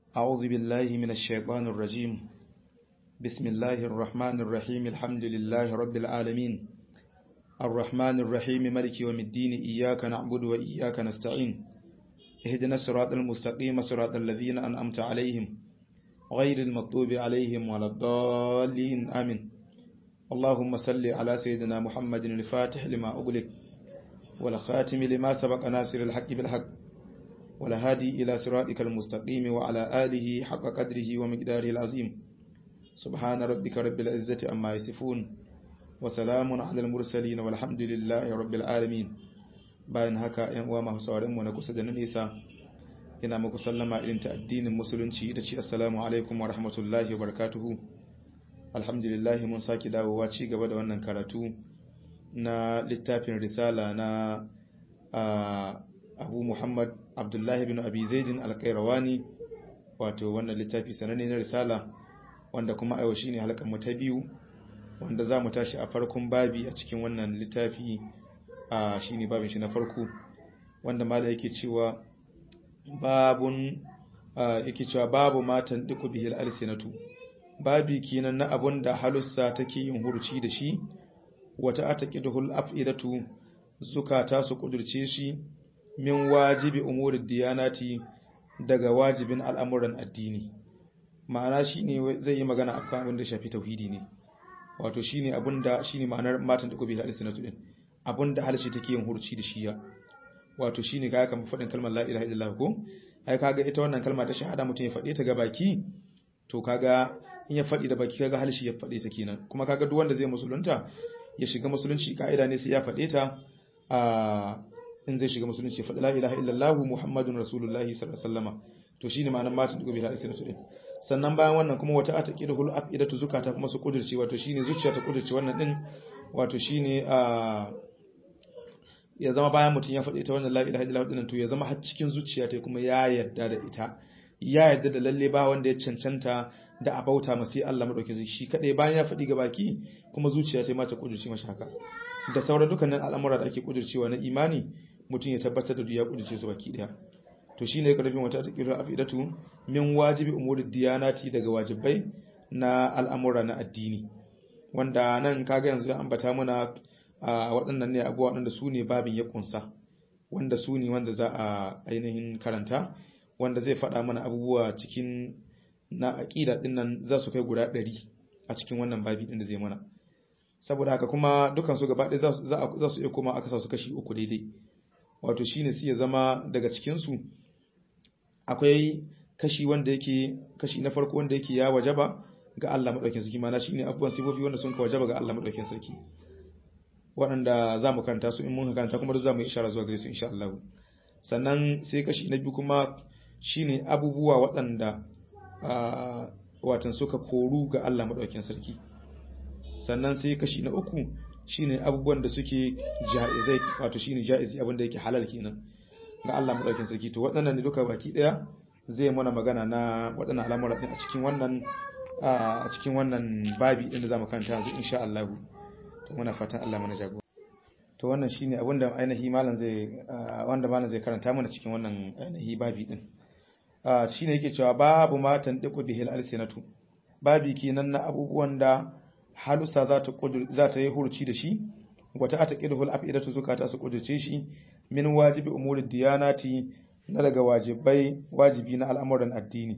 أعوذ بالله من الشيطان الرجيم بسم الله الرحمن الرحيم الحمد لله رب العالمين الرحمن الرحيم ملك يوم الدين إياك نعبد وإياك نستعين اهدنا الصراط المستقيم صراط الذين أنعمت عليهم غير المغضوب عليهم ولا الضالين آمين اللهم صل على سيدنا محمد الفاتح لما أغلق والخاتم لما سبق ناصر الحق بالحق والهادي إلى صراطك المستقيم وعلى آله حق قدره ومقداره العظيم سبحان ربك رب العزة أما يصفون وسلام على المرسلين والحمد لله رب العالمين bayan haka ‘yan uwa masu saurinmu na kusa da na nisa ina muku sallama irin ta addinin musulunci ita ce assalamu alaikum wa rahmatullahi wa barakatuhu alhamdulillahi mun sake dawowa ci gaba da wannan karatu na littafin risala na abu muhammad abdullahi bin abi zaidin alkairawani wato wannan littafi sananne na risala wanda kuma aiwa shine halkan mu ta biyu wanda za mu tashi a farkon babi a cikin wannan littafi a shine babin shi na farko wanda mala yake cewa babun yake cewa babu matan diku bihil alsinatu babi kenan na abun da halussa take yin hurci da shi wata ataqidul afidatu zukata su kudurce shi min wajibi umurid diyanati daga wajibin al'amuran addini ma'ana shine zai yi magana akan abin da shafi tauhidi ne wato shine abinda shine ma'anar matan diku bihil alsinatu din abinda halshi take yin hurci da shi ya wato shine kaga kamar fadin kalmar la ilaha illallah ko ai kaga ita wannan kalma ta shahada mutum ya fade ta ga baki to kaga in ya fadi da baki kaga halshi ya fade ta kenan kuma kaga duk wanda zai musulunta ya shiga musulunci kaida ne sai ya fade ta a in zai shiga musulunci fadi la ilaha illallah muhammadun rasulullahi sallallahu alaihi wasallama to shine ma'anar matan dugo bi hadisi din sannan bayan wannan kuma wata ataqidul afidatu zukata kuma su kudirce wato shine zuciya ta kudirce wannan din wato shine a ya zama bayan mutum ya faɗi ta wannan la ilaha illallah dinnan to ya zama har cikin zuciya ta kuma ya yarda da ita ya yarda da lalle ba wanda ya cancanta da a bauta masa Allah madauke zai shi kadai bayan ya faɗi ga baki kuma zuciya ta ma ta kudurce masa haka da sauran dukkanin al'amura da ake kudurcewa na imani mutum ya tabbatar da ya kudurce su baki daya to shine karfin wata ta kira afidatu min wajibi umuri diyanati daga wajibai na al'amura na addini wanda nan kaga yanzu an ambata muna a waɗannan ne abubuwa waɗanda su ne babin ya kunsa wanda su ne wanda za a ainihin karanta wanda zai faɗa mana abubuwa cikin na aƙida ɗin nan za su kai guda ɗari a cikin wannan babi ɗin da zai mana saboda haka kuma dukan su gaba ɗaya za su iya koma aka sa su kashi uku daidai wato shine sai ya zama daga cikin su akwai kashi wanda yake kashi na farko wanda yake ya wajaba ga Allah madaukakin sarki mana shine abubuwan sifofi wanda sun ka wajaba ga Allah madaukakin sarki waɗanda za mu karanta su in mun karanta kuma duk za mu yi ishara zuwa gare su insha Allah sannan sai kashi na biyu kuma shine abubuwa waɗanda watan suka koru ga Allah madaukakin sarki sannan sai kashi na uku shine abubuwan da suke jaizai wato shine jaizi abin da yake halal kenan ga Allah madaukakin sarki to waɗannan ne duka baki ɗaya zai mana magana na waɗannan al'amura din a cikin wannan a cikin wannan babi din da zamu karanta yanzu insha Allah to muna fatan Allah mana jago to wannan shine abinda ainihi malam zai wanda malam zai karanta mana cikin wannan ainihi babi din shine yake cewa babu matan diku bihil alsinatu babi kenan na abubuwan da halusa za ta za ta yi hurci da shi wata ataqidul afidatu zukata su kudurce shi min wajibi umuri diyanati na daga wajibai wajibi na al'amuran addini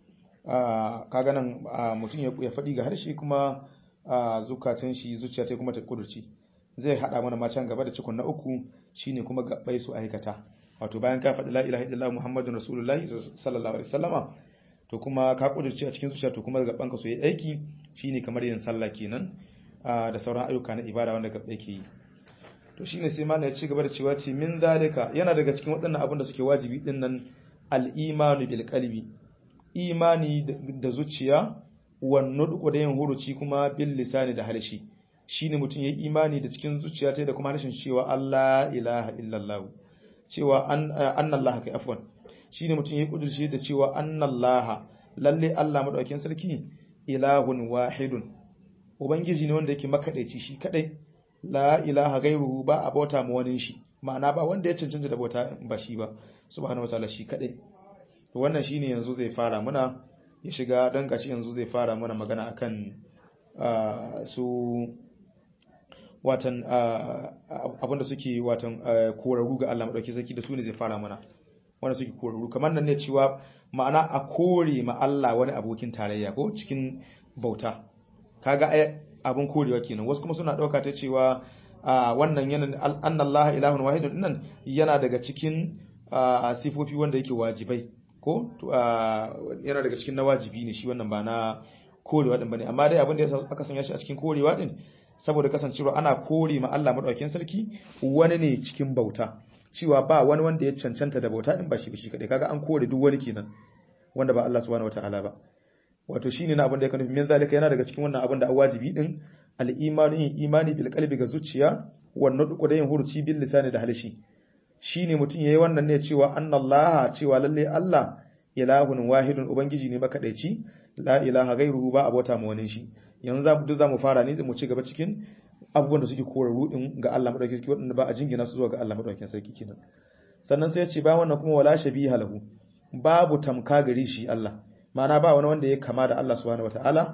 kaga nan mutum ya faɗi ga harshe kuma a zukatan shi zuciya ta kuma ta kudurci zai hada mana ma can gaba da cikon na uku shine kuma gabbai su aikata wato bayan ka faɗi la ilaha illallah muhammadun rasulullahi sallallahu alaihi wasallama to kuma ka kudurci a cikin zuciya to kuma gaban ka su yi aiki shine kamar yin sallah kenan da sauran ayyuka na ibada wanda gabbai ke yi to shine sai mallam ya ci gaba da cewa ce min zalika yana daga cikin waɗannan abin da suke wajibi din nan al-imanu bil qalbi imani da zuciya wannan da yin huruci kuma bil lisani da halshi shine mutum yayi imani da cikin zuciya ta da kuma harshen cewa Allah ilaha illallah cewa annallaha kai afwan shine mutum yayi kudurci da cewa annallaha lalle Allah madaukakin sarki ilahun wahidun ubangiji ne wanda yake makadaici shi kadai la ilaha gairuhu ba a bauta ma wani shi ma'ana ba wanda ya cancanta da bauta ba shi ba subhanahu wataala shi kadai to wannan shine yanzu zai fara muna ya shiga dan gashi yanzu zai fara mana magana akan su watan abinda suke watan korarru ga Allah madauki sarki da su ne zai fara mana wanda suke korarru kamar nan ne cewa ma'ana a kore ma Allah wani abokin tarayya ko cikin bauta kaga ai abun korewa kenan wasu kuma suna dauka ta cewa wannan yana annallaha ilahun wahidun nan yana daga cikin sifofi wanda yake wajibai ko yana daga cikin na wajibi ne shi wannan ba na korewa din bane amma dai abin da aka sanya shi a cikin korewa din saboda kasancewa ana kore ma Allah madaukakin sarki wani ne cikin bauta cewa ba wani wanda ya cancanta da bauta in ba shi shi kadai kaga an kore duk wani kenan wanda ba Allah subhanahu wataala ba wato shine na abin da ya nufi min zalika yana daga cikin wannan abin da wajibi din al-imanu imani bil qalbi ga zuciya wannan duk da yin huruci bil lisani da halishi shine mutum yayi wannan ne cewa annallaha cewa lalle Allah ilahun wahidun ubangiji ne makadaici la ilaha ghairuhu ba abota mu wani shi yanzu za mu za mu fara ne mu ci gaba cikin abubuwan da suke korarru din ga Allah madaukakin sarki wadanda ba a jingina su zuwa ga Allah madaukakin sarki kenan sannan sai ya ce ba wannan kuma wala shabiha lahu babu tamka gare shi Allah ma'ana ba wani wanda ya kama da Allah subhanahu wataala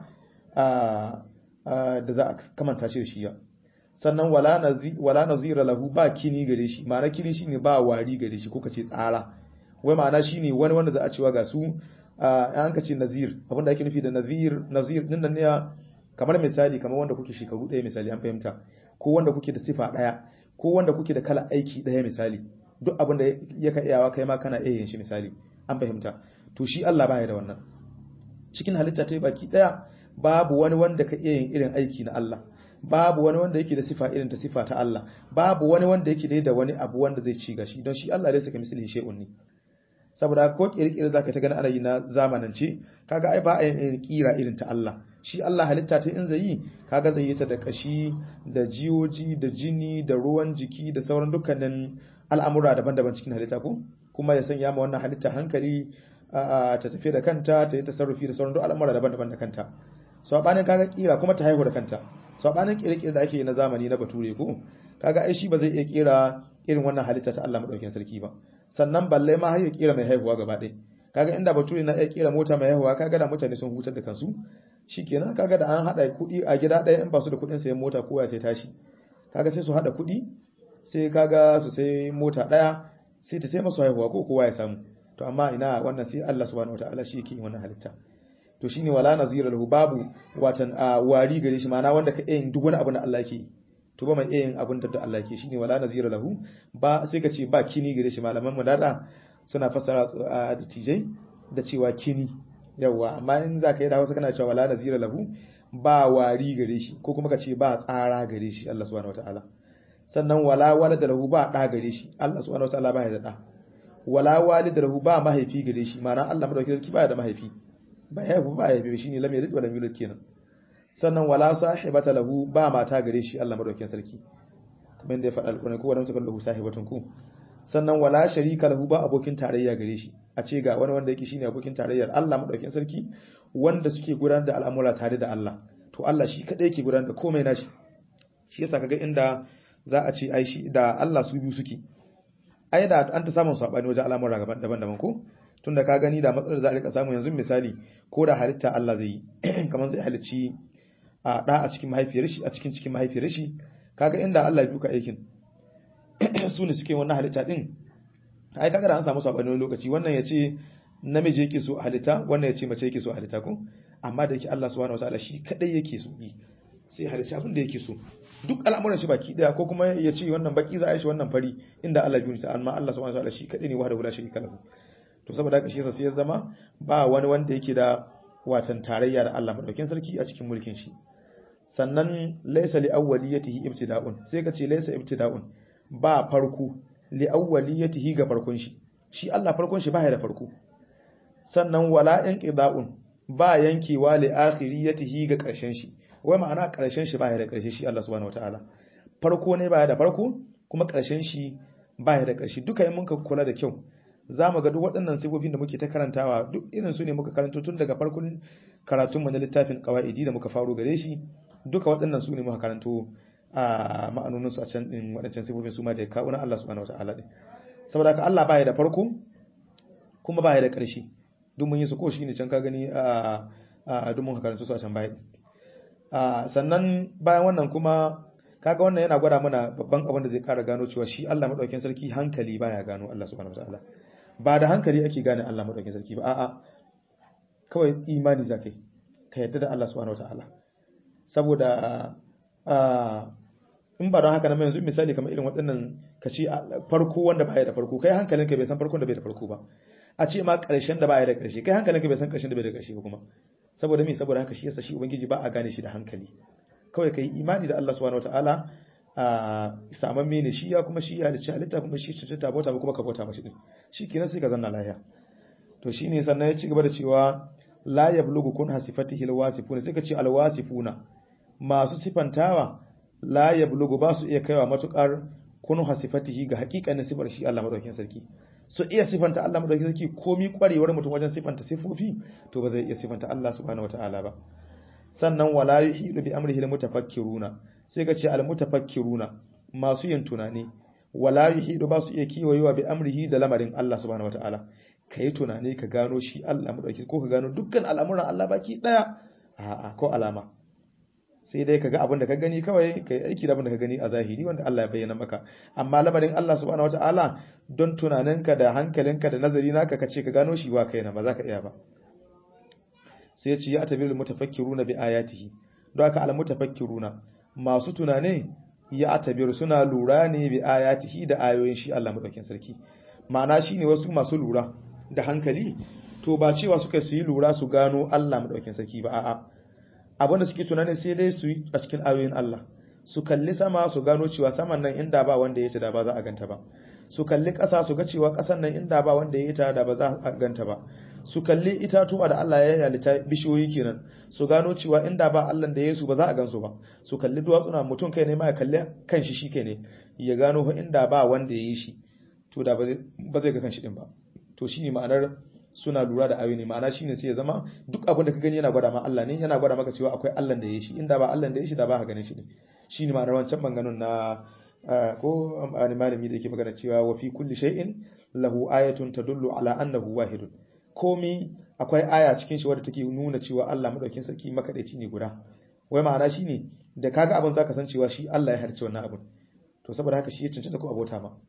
da za a kamanta shi da shi ya sannan wala nazi wala nazira lahu ba kini gare shi ma'ana kini shine ba wari gare shi ko kace tsara wai ma'ana shine wani wanda za a cewa ga su an ka ce nazir abinda ake nufi da nazir nazir din nan ne kamar misali kamar wanda kuke shekaru ɗaya misali an fahimta ko wanda kuke da sifa ɗaya ko wanda kuke da kala aiki ɗaya misali duk abinda ya ka iyawa kai ma kana iya yin shi misali an fahimta to shi Allah baya da wannan cikin halitta ta baki ɗaya babu wani wanda ka iya yin irin aiki na Allah babu wani wanda yake da sifa irin ta sifa ta Allah babu wani wanda yake da wani abu wanda zai ci gashi don shi Allah dai saka misali shay'un ne saboda ko kirkire zaka ta gani ana yi na zamanance kaga ai ba a yin kira irin ta Allah shi Allah halitta ta in zai yi kaga zai yi ta da kashi da jiyoji da jini da ruwan jiki da sauran dukkanin al'amura daban-daban cikin halitta ko kuma ya sanya ma wannan halitta hankali ta tafi da kanta ta yi tasarrufi da sauran duk al'amura daban-daban da kanta sabanin kaga kira kuma ta haihu da kanta sabanin kirkire da ake na zamani na bature ko kaga ai shi ba zai iya kira irin wannan halitta ta Allah madaukakin sarki ba sannan balle ma har ya kira mai haihuwa gaba ɗaya kaga inda bature na iya kira mota mai haihuwa kaga da mutane sun hutar da kansu shikenan kaga da an hada kuɗi a gida ɗaya in ba su da kuɗin sayan mota kowa sai tashi kaga sai su hada kuɗi sai kaga su sai mota ɗaya sai ta sai masu haihuwa ko kowa ya samu to amma ina wannan sai Allah subhanahu wataala shi yake yin wannan halitta to shine wala nazira lahu babu watan wari gare shi ma'ana wanda ka yin duk wani abu na Allah yake to ba mai yin abin da Allah yake shine wala nazira lahu ba sai ka ce ba kini gare shi malaman mu dada suna fassara da tijai da cewa kini yawa amma in za ka yi da wasu kana cewa wala nazira lahu ba wari gare shi ko kuma ka ce ba tsara gare shi Allah subhanahu wataala sannan wala walada lahu ba da gare shi Allah subhanahu wataala ba ya da da wala walida lahu ba mahaifi gare shi ma'ana Allah madaukakin sarki ba da mahaifi ba ya ba ya bi shine lam yalid wa lam yulad kenan sannan wala sahibata lahu ba mata gare shi Allah madaukakin sarki kamar da ya faɗa alƙur'ani ko wala mutakal lahu sahibatun ku sannan wala sharika lahu ba abokin tarayya gare shi a ce ga wani wanda yake shine abokin tarayyar Allah madaukakin sarki wanda suke gudanar da al'amura tare da Allah to Allah shi kadai yake gudanar da komai nashi shi yasa kaga inda za a ce ai shi da Allah su biyu suke ai da an ta samun sabani wajen al'amura daban-daban ko tunda ka gani da matsalar za a rika samu yanzu misali ko da halitta Allah zai yi kamar zai halicci a da a cikin mahaifiyar shi a cikin cikin mahaifiyar shi kaga inda Allah ya duka aikin su ne suke wannan halitta din ai kaga da an samu sabani wani lokaci wannan ya ce namiji yake so halitta wannan ya ce mace yake so halitta ko amma da yake Allah subhanahu wataala shi kadai yake so yi sai halicci abin da yake so duk al'amuran shi baki daya ko kuma ya ce wannan baki za a yi shi wannan fari inda Allah biyu ta amma Allah subhanahu wataala shi kadai ne wahda wala sharika lahu to saboda haka shi yasa sai ya zama ba wani wanda yake da watan tarayya da Allah madaukakin sarki a cikin mulkin shi sannan laysa li awwaliyatihi ibtida'un sai ka ce laysa ibtida'un ba farko li awwaliyatihi ga farkon shi shi Allah farkon shi baya da farko sannan wala inqida'un ba yankewa li akhiriyatihi ga karshen shi wai ma'ana karshen shi baya da karshe shi Allah subhanahu wataala farko ne baya da farko kuma karshen shi baya da karshe duka yin muka kula da kyau za mu ga duk waɗannan sifofin da muke ta karantawa duk irin su ne muka karanto tun daga farkon karatun mu na littafin qawaidi da muka faro gare shi duka waɗannan su ne muka karanto a ma'anonin su a can din waɗancan sifofin su ma da ya kawo na Allah subhanahu wataala din saboda haka Allah baya da farko kuma baya da ƙarshe duk mun yi su ko shine can ka gani a a duk mun karanta su a can baya a sannan bayan wannan kuma kaga wannan yana gwada mana babban abin da zai kara gano cewa shi Allah madaukakin sarki hankali baya gano Allah subhanahu wataala ba da hankali ake gane Allah madaukakin sarki ba a'a kawai imani zakai ka yadda da Allah subhanahu wataala saboda in ba don haka na mai yanzu misali kamar irin waɗannan ka ce farko wanda baya da farko kai hankalinka bai san farkon da bai da farko ba a ce ma ƙarshen da baya da ƙarshe kai hankalinka bai san ƙarshen da bai da ƙarshe ba kuma saboda me saboda haka shi yasa shi ubangiji ba a gane shi da hankali kawai kai imani da Allah subhanahu wataala a saman mene shi ya kuma shi ya halicci halitta kuma shi ce ta bauta ba kuma ka bauta mashi din shikenan sai ka zanna lafiya to shine sannan ya ci gaba da cewa la yablugu kun hasifatihi alwasifuna sai ka ce alwasifuna masu sifantawa la yablugu ba su iya kaiwa matukar kun hasifatihi ga hakikanin sifar shi Allah madaukakin sarki so iya sifanta Allah madaukakin sarki komi kwarewar mutum wajen sifanta sifofi to ba zai iya sifanta Allah subhanahu wataala ba sannan wala yuhidu bi amrihi almutafakkiruna sai ka ce almutafakkiruna masu yin tunani wala yuhidu ba su iya kiwayewa bi amrihi da lamarin Allah subhanahu wataala kai tunani ka gano shi Allah madauki ko ka gano dukkan al'amuran Allah baki daya a'a ko alama sai dai kaga abin da ka gani kawai kai aiki da abin da ka gani a zahiri wanda Allah ya bayyana maka amma lamarin Allah subhanahu wataala don tunaninka da hankalinka da nazari naka ka ce ka gano shi ba kai na ba za ka iya ba sai ya ce ya tabiru mutafakkiruna bi ayatihi don haka al mutafakkiruna masu tunane ya tabiru suna lura ne bi ayatihi da ayoyin shi Allah madaukakin sarki ma'ana shine wasu masu lura da hankali to ba cewa suka su yi lura su gano Allah madaukakin sarki ba a'a abinda suke tunani sai dai su yi a cikin ayoyin Allah su kalli sama su gano cewa saman nan inda ba wanda ya ta da ba za a ganta ba su kalli ƙasa su ga cewa ƙasan nan inda ba wanda ya ta da ba za a ganta ba su kalli itatuwa da Allah ya halitta bishiyoyi kenan su gano cewa inda ba Allah da Yesu ba za a gansu ba su kalli duwatsuna mutum kai ne ma ya kalli kanshi shi kai ne ya gano fa inda ba wanda ya yi shi to da ba zai ga kanshi din ba to shine ma'anar suna lura da ayoyi ma'ana shine sai ya zama duk abin da ka gani yana gwada ma Allah ne yana gwada maka cewa akwai Allah da ya yi shi inda ba Allah da ya yi shi da ba ka ganin shi ne shine ma'anar wancan banganun na ko wani malami da yake magana cewa wa fi kulli shay'in lahu ayatun tadullu ala annahu wahidun komi akwai aya cikin shi wadda take nuna cewa Allah madaukin sarki makadaici ne guda wai ma'ana shine da kaga abin zaka san cewa shi Allah ya harce wannan abin to saboda haka shi ya cancanta ko abota ma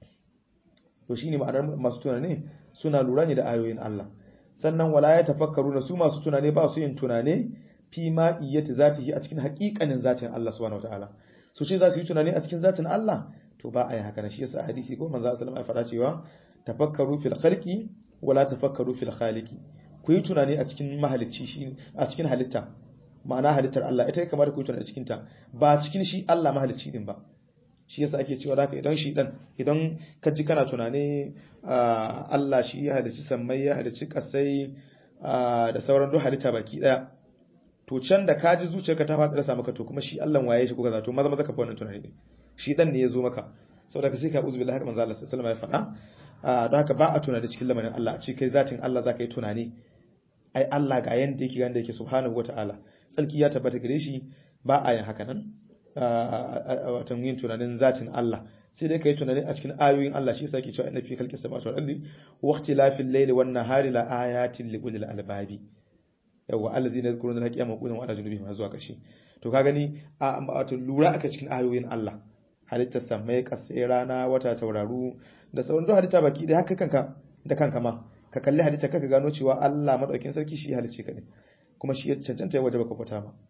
to shine ma'anar masu tunane suna lura ne da ayoyin Allah sannan wala ya tafakkaru na su masu tunane ba su yin tunane fi ma iyati zatihi a cikin haƙiƙanin zatin Allah subhanahu wataala su ce za su yi tunani a cikin zatin Allah to ba a yi haka na shi yasa hadisi ko manzo sallallahu alaihi wasallam ya faɗa cewa tafakkaru fil khalqi wala tafakkaru fil khaliqi ku yi tunani a cikin mahalicci shi a cikin halitta ma'ana halittar Allah ita ya kamata ku yi tunani a cikin ta ba cikin shi Allah mahalicci din ba shi yasa ake cewa haka idan shi dan idan ka ji kana tunani Allah shi ya halicci sammai ya halicci kasai da sauran duk halitta baki daya to can da ka ji zuciyarka ta faɗi rasa maka to kuma shi Allah waye shi kuka zato maza maza ka fa wannan tunani din shi dan ne ya zo maka saboda ka sai ka uzu billahi haka manzo Allah sallallahu alaihi wasallam ya faɗa don haka ba a tunani cikin lamarin Allah a ce kai zatin Allah za ka yi tunani ai Allah ga yanda yake ganda yake subhanahu wata'ala tsarki ya tabbata gare shi ba a yin haka nan watan yin tunanin zatin Allah sai dai ka yi tunani a cikin ayoyin Allah shi yasa yake cewa inna fi khalqis samawati wal ardi wa ikhtilafil layli wan nahari la ayatin li ulil albabi yawa allazina yazkuruna al-qiyama wa qu'udan wa ala junubihim har zuwa kashi to ka gani a wato lura aka cikin ayoyin Allah halittar samai kasai rana wata tauraru da sauran duk halitta baki da haka kanka da kanka ma ka kalli halitta kaka gano cewa Allah madaukin sarki shi halicce ka ne kuma shi ya cancanta ya waje baka fita ma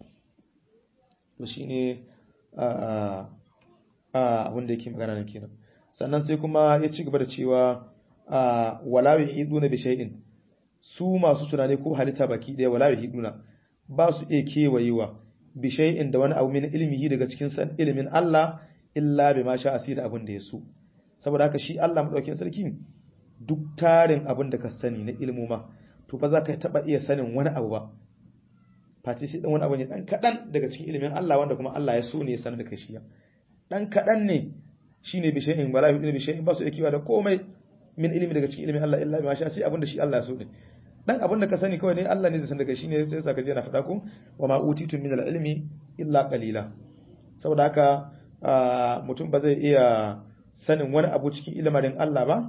to shine a a abin da yake magana nan kenan sannan sai kuma ya ci gaba da cewa wala yuhiduna bi shay'in su masu tunani ko halitta baki daya wala yuhiduna ba su iya kewayewa bi shay'in da wani abu min ilmihi daga cikin san ilimin Allah illa bima sha asira abin da ya so saboda haka shi Allah madaukakin sarki duk tarin abin da ka sani na ilmu ma to ba za ka taba iya sanin wani abu ba face sai dan wani abu ne dan kadan daga cikin ilimin Allah wanda kuma Allah ya so ne ya sanar da kai shi dan kadan ne shine bi shay'in wala yu'minu bi shay'in ba su ikiwa da komai min ilimi daga cikin ilimin Allah illa bima sha sai abin da shi Allah ya so ne dan abin da ka sani kawai ne Allah ne zai san daga shi ne sai saka je na faɗa ku wa ma utitu min al-ilmi illa qalila saboda haka mutum ba zai iya sanin wani abu cikin ilimin Allah ba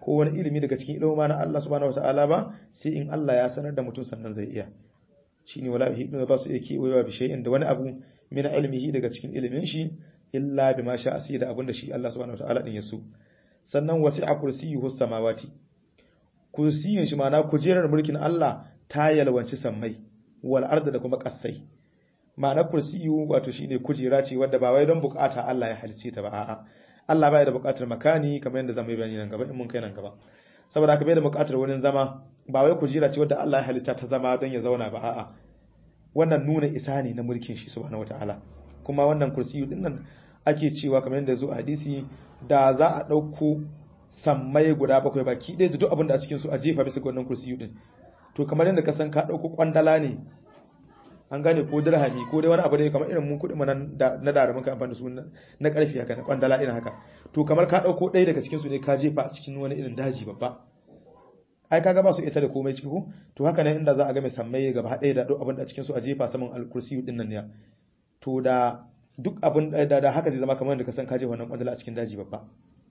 ko wani ilimi daga cikin ilimi na Allah subhanahu wataala ba sai in Allah ya sanar da mutum sannan zai iya shine wala yuhiduna ba su iya kewayewa bi shay'in da wani abu min ilmihi daga cikin ilimin shi illa bima sha asi da abinda shi Allah subhanahu wataala din ya so sannan wasi'a kursiyuhu samawati kursiyin shi ma'ana kujerar mulkin Allah ta yalwanci sammai wal arda da kuma kasai ma'ana kursiyu wato shine kujera ce wadda ba wai don bukata Allah ya halice ta ba a'a Allah bai da bukatar makani kamar yadda zamu yi bayani nan gaba in mun kai nan gaba saboda haka bai da bukatar wurin zama ba wai kujera ce wadda Allah ya halitta ta zama don ya zauna ba a'a wannan nuna isa ne na mulkin shi subhanahu wataala kuma wannan kursiyu din nan ake cewa kamar yadda zo a hadisi da za a dauko sammai guda bakwai baki ɗaya da duk abin da a cikin su a jefa bisa ga wannan kursiyu din to kamar yadda ka san ka dauko kwandala ne an gane ko dirhami ko dai wani abu ne kamar irin mun kuɗi manan na da muka amfani da su na ƙarfi haka na kwandala irin haka to kamar ka ɗauko ɗaya daga cikin su ne ka jefa a cikin wani irin daji babba ai kaga ba su ita da komai ciki ko to haka ne inda za a ga mai sammai gaba ɗaya da duk abin da cikin su a jefa saman alkursiyu din nan ne to da duk abin da da haka zai zama kamar yadda ka san ka jefa wannan kwandala a cikin daji babba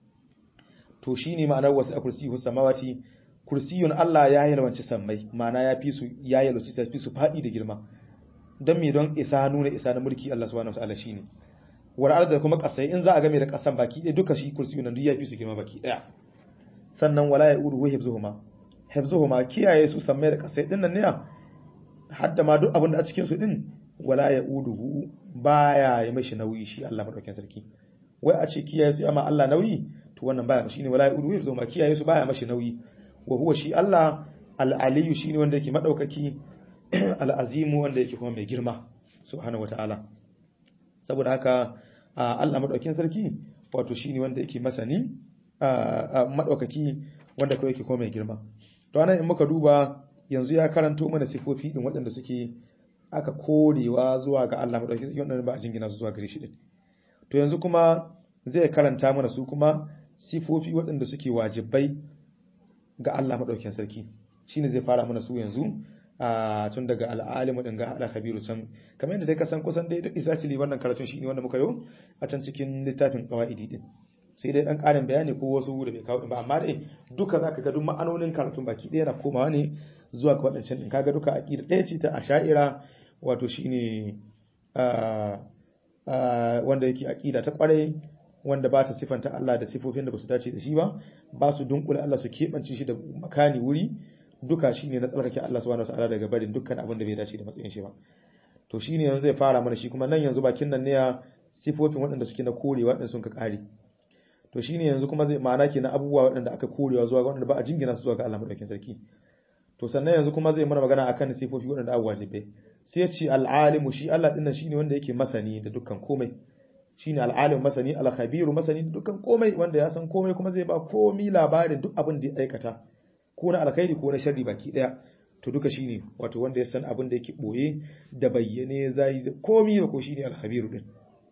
to shine ma'anar wasu kursiyu samawati kursiyun Allah ya yalwanci sammai ma'ana ya fi su ya yalwanci sai fi su faɗi da girma don me don isa nuna isa na mulki Allah subhanahu wataala shine war arda kuma kasai in za a game da kasan baki ɗaya duka shi kursiyu nan duk ya fi su girma baki ɗaya sannan wala ya udu hifzuhuma hifzuhuma kiyaye su sammai da kasai din nan ne hadda ma duk abin da a cikin su din wala ya udu baya ya mashi nauyi shi Allah madaukakin sarki wai a ce kiyaye su amma Allah nauyi to wannan baya shine wala ya udu hifzuhuma kiyaye su baya mashi nauyi wa huwa shi Allah al-aliyu shine wanda yake madaukaki al'azimu wanda yake kuma mai girma subhanahu wata'ala saboda haka Allah madaukakin sarki wato shine wanda yake masani madaukaki wanda kawai yake kuma mai girma to anan in muka duba yanzu ya karanto mana sifofi din waɗanda suke aka korewa zuwa ga Allah madaukakin sarki wanda ba a jingina su zuwa gare shi din to yanzu kuma zai karanta mana su kuma sifofi waɗanda suke wajibai ga Allah madaukakin sarki shine zai fara mana su yanzu a tun daga al'alimu din ga ala khabiru can kamar yadda dai ka san kusan dai duk isatili wannan karatun shine wanda muka yi a can cikin littafin qawaidi din sai dai dan karin bayani ko wasu da bai kawo ba amma dai duka zaka ga duk ma'anonin karatun baki ɗaya na komawa ne zuwa ga wadancan din kaga duka aqida ɗaya ce ta asha'ira wato shine wanda yake aqida ta kwarai wanda ba ta sifanta Allah da sifofin da ba su dace da shi ba ba su dunkule Allah su keɓance shi da makani wuri duka shine na tsarkake Allah subhanahu wataala daga barin dukkan abin da bai dace da matsayin shi ba to shine yanzu zai fara mana shi kuma nan yanzu bakin nan ne ya sifofin waɗanda suke na korewa waɗanda sun ka kare to shine yanzu kuma zai ma'ana kenan abubuwa waɗanda aka korewa zuwa ga waɗanda ba a jingina su zuwa ga Allah madaukakin sarki to sannan yanzu kuma zai mana magana akan sifofi waɗanda abu wajibai sai ya ce al'alimu shi Allah dinnan shine wanda yake masani da dukkan komai shine al'alim masani al-khabiru masani da dukkan komai wanda ya san komai kuma zai ba komai labarin duk abin da ya aikata ko na alkhairi ko na sharri baki daya to duka shine wato wanda ya san abin da yake boye da bayyane zai komai da ko shine al-khabiru din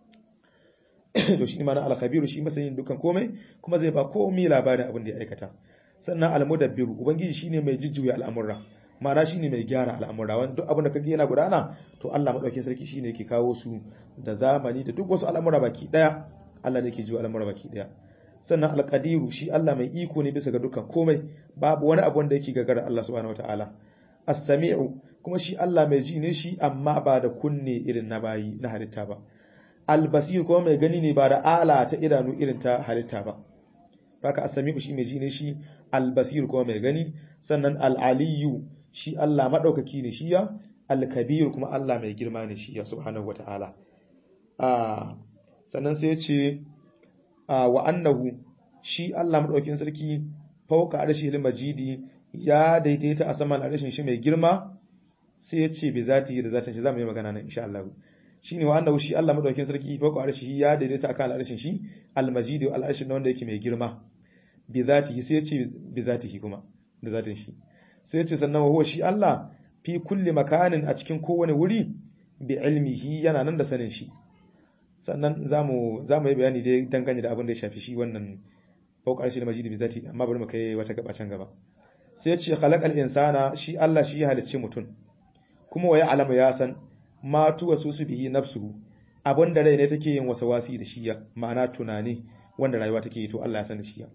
to shine ma'ana al-khabiru shi masanin dukkan komai kuma zai ba komai labarin abin da ya aikata sannan al-mudabbiru ubangiji shine mai jujjuya al'amura ma'ana shine mai gyara al'amura wanda duk abin da kage yana gudana to Allah madaukakin sarki shine yake kawo su da zamani da duk wasu al'amura baki daya Allah ne yake jiwa al'amura baki daya sannan alƙadiru shi Allah mai iko ne bisa ga dukkan komai babu wani abu wanda yake gagara Allah subhanahu wataala as-sami'u kuma shi Allah mai ji ne shi amma ba da kunne irin na bayi na halitta ba al-basir kuma mai gani ne ba da ala ta idanu irin ta halitta ba haka as-sami'u shi mai ji ne shi al-basir kuma mai gani sannan al-aliyu shi Allah madaukaki ne shi ya al-kabir kuma Allah mai girma ne shi ya subhanahu wataala ah sannan sai ya ce wa annahu shi Allah madaukakin sarki fauka arshil majidi ya daidaita a saman arshin shi mai girma sai ya ce bi zati da zatin shi zamu yi magana nan insha Allah shine wa annahu shi Allah madaukakin sarki fauka arshi ya daidaita akan arshin shi al majidi al arshin wanda yake mai girma bi zatihi sai ya ce bi zatihi kuma da zatin shi sai ya ce sannan wa huwa shi Allah fi kulli makanin a cikin kowane wuri bi ilmihi yana nan da sanin shi sannan za mu yi bayani dai dangane da abin da ya shafi shi wannan faukar shi da majidi bi zati amma bari mu kai wata gaba can gaba sai ya ce khalaqal insana shi Allah shi ya halicce mutum kuma wa ya'lamu ya san ma tuwa su su bihi nafsuhu abin da rai ne take yin wasawasi da shi ya ma'ana tunani wanda rayuwa take yi to Allah ya san da shi ya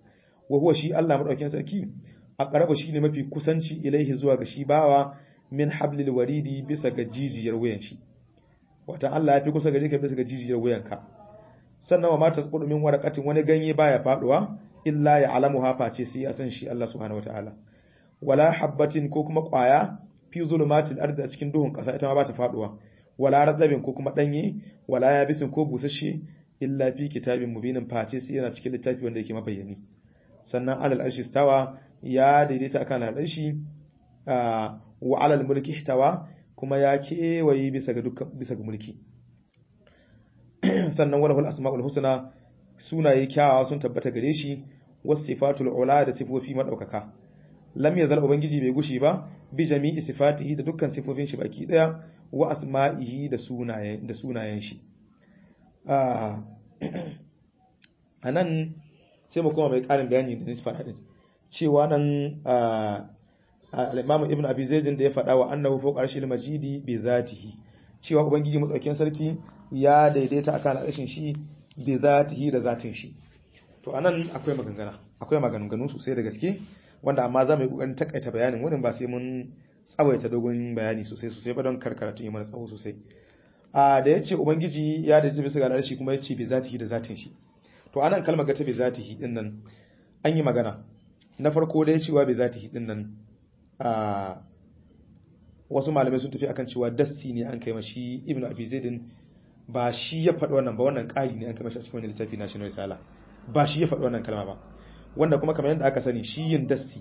wa huwa shi Allah madaukakin sarki aqrabu shine mafi kusanci ilaihi zuwa ga shi bawa min hablil waridi bisa ga jijiyar wuyan shi wata Allah ya fi kusa gare ka bisa ga jijiyar wuyanka sannan wa ma tasqudu min waraqatin wani ganye baya faduwa illa ya alamu hafa ce sai ya san shi Allah subhanahu wataala wala habbatin ko kuma kwaya fi zulumatil ardi a cikin duhun kasa ita ma ba ta faduwa wala radabin ko kuma danye wala yabisin ko busasshe illa fi kitabin mubinin face sai yana cikin littafi wanda yake mabayyani sannan alal arshi stawa ya daidaita akan al'arshi wa alal mulki ihtawa kuma ya kewaye bisa ga dukkan bisa ga mulki sannan walahul asmaul husna sunaye kyawawa sun tabbata gare shi was sifatul ula da sifofi madaukaka lam yazal ubangiji bai gushi ba bi jami'i sifatihi da dukkan sifofin shi baki daya wa asma'ihi da sunayen da sunayen shi anan sai mu koma mai karin bayani da nisfa hadin cewa nan al-Imam Ibn Abi Zaid da ya faɗa wa annahu fawqa arshil majidi bi zatihi cewa ubangiji madaukakin sarki ya daidaita akan al'ashin shi bi zatihi da zatin shi to anan akwai maganganu akwai maganganu sosai da gaske wanda amma za mu yi kokarin takaita bayanin wannan ba sai mun tsawaita dogon bayani sosai sosai ba don karkaratu yi mana tsawo sosai a da yace ubangiji ya daidaita bisa ga al'ashi kuma yace bi zatihi da zatin shi to anan kalmar ga ta bi zatihi din nan an yi magana na farko da ya cewa bi zatihi din nan a wasu malamai sun tafi akan cewa dasti ne an kai mashi ibnu abi zaidin ba shi ya faɗi wannan ba wannan ƙari ne an kai mashi a cikin wannan littafi na shi risala ba shi ya faɗi wannan kalma ba wanda kuma kamar yadda aka sani shi yin dasti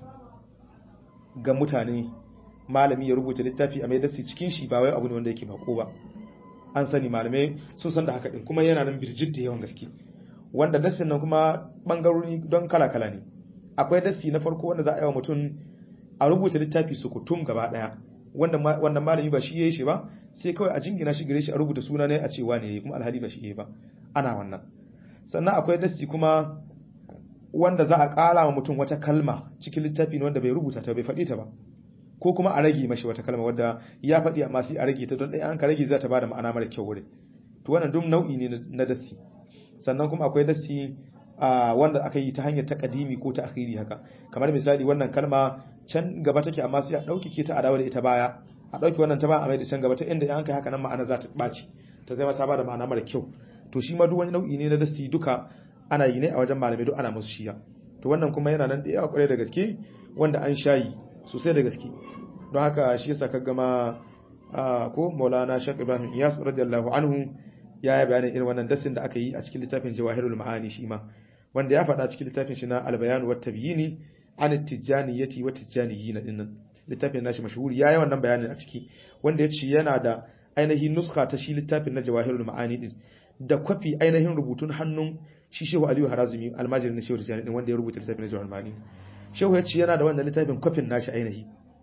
ga mutane malami ya rubuta littafi a mai dasti cikin shi ba wai abu ne wanda yake bako ba an sani malamai sun san da haka din kuma yana nan birjit da yawan gaske wanda dastin nan kuma bangarori don kala-kala ne akwai dasti na farko wanda za a yi wa mutum a rubuta littafi su kutum gaba daya wanda malami ba shi yayi shi ba sai kawai a jingina shi gare shi a rubuta suna ne a cewa ne kuma alhali ba shi yayi ba ana wannan sannan akwai dasti kuma wanda za a ƙara wa mutum wata kalma cikin littafi ne wanda bai rubuta ta bai faɗi ta ba ko kuma a rage mashi wata kalma wadda ya faɗi amma sai a rage ta don ɗaya an ka rage za ta bada ma'ana mara kyau wurin to wannan duk nau'i ne na dasti sannan kuma akwai dasti wanda aka yi ta hanyar takadimi ko ta akhiri haka kamar misali wannan kalma can gaba take amma sai a dauki ke ta adawa da ita baya a dauki wannan ta ba a mai da can gaba ta inda in kai haka nan ma'ana za ta baci ta zama ta bada ma'ana mara kyau to shi ma duk wani nau'i ne na dasi duka ana yi ne a wajen malamai duk ana musu shiya to wannan kuma yana nan da yawa kwarai da gaske wanda an shayi sosai da gaske don haka shi yasa ka gama ko Maulana Sheikh Ibrahim Iyas radiyallahu anhu ya yi bayanin irin wannan dasin da aka yi a cikin littafin Jawahirul Ma'ani shi ma wanda ya faɗa cikin littafin shi na Al-Bayan wa Tabyini an at-tijaniyati wa tijaniyina dinnan littafin nashi mashhuri yayi wannan bayanin a ciki wanda ya ce yana da ainihin nuska ta shi littafin na Jawahirul Ma'ani din da kwafi ainihin rubutun hannun shi Shehu Aliyu Harazumi almajirin na Shehu Tijani din wanda ya rubuta littafin na Jawahirul Ma'ani Shehu ya ce yana da wannan littafin kwafin nashi ainihi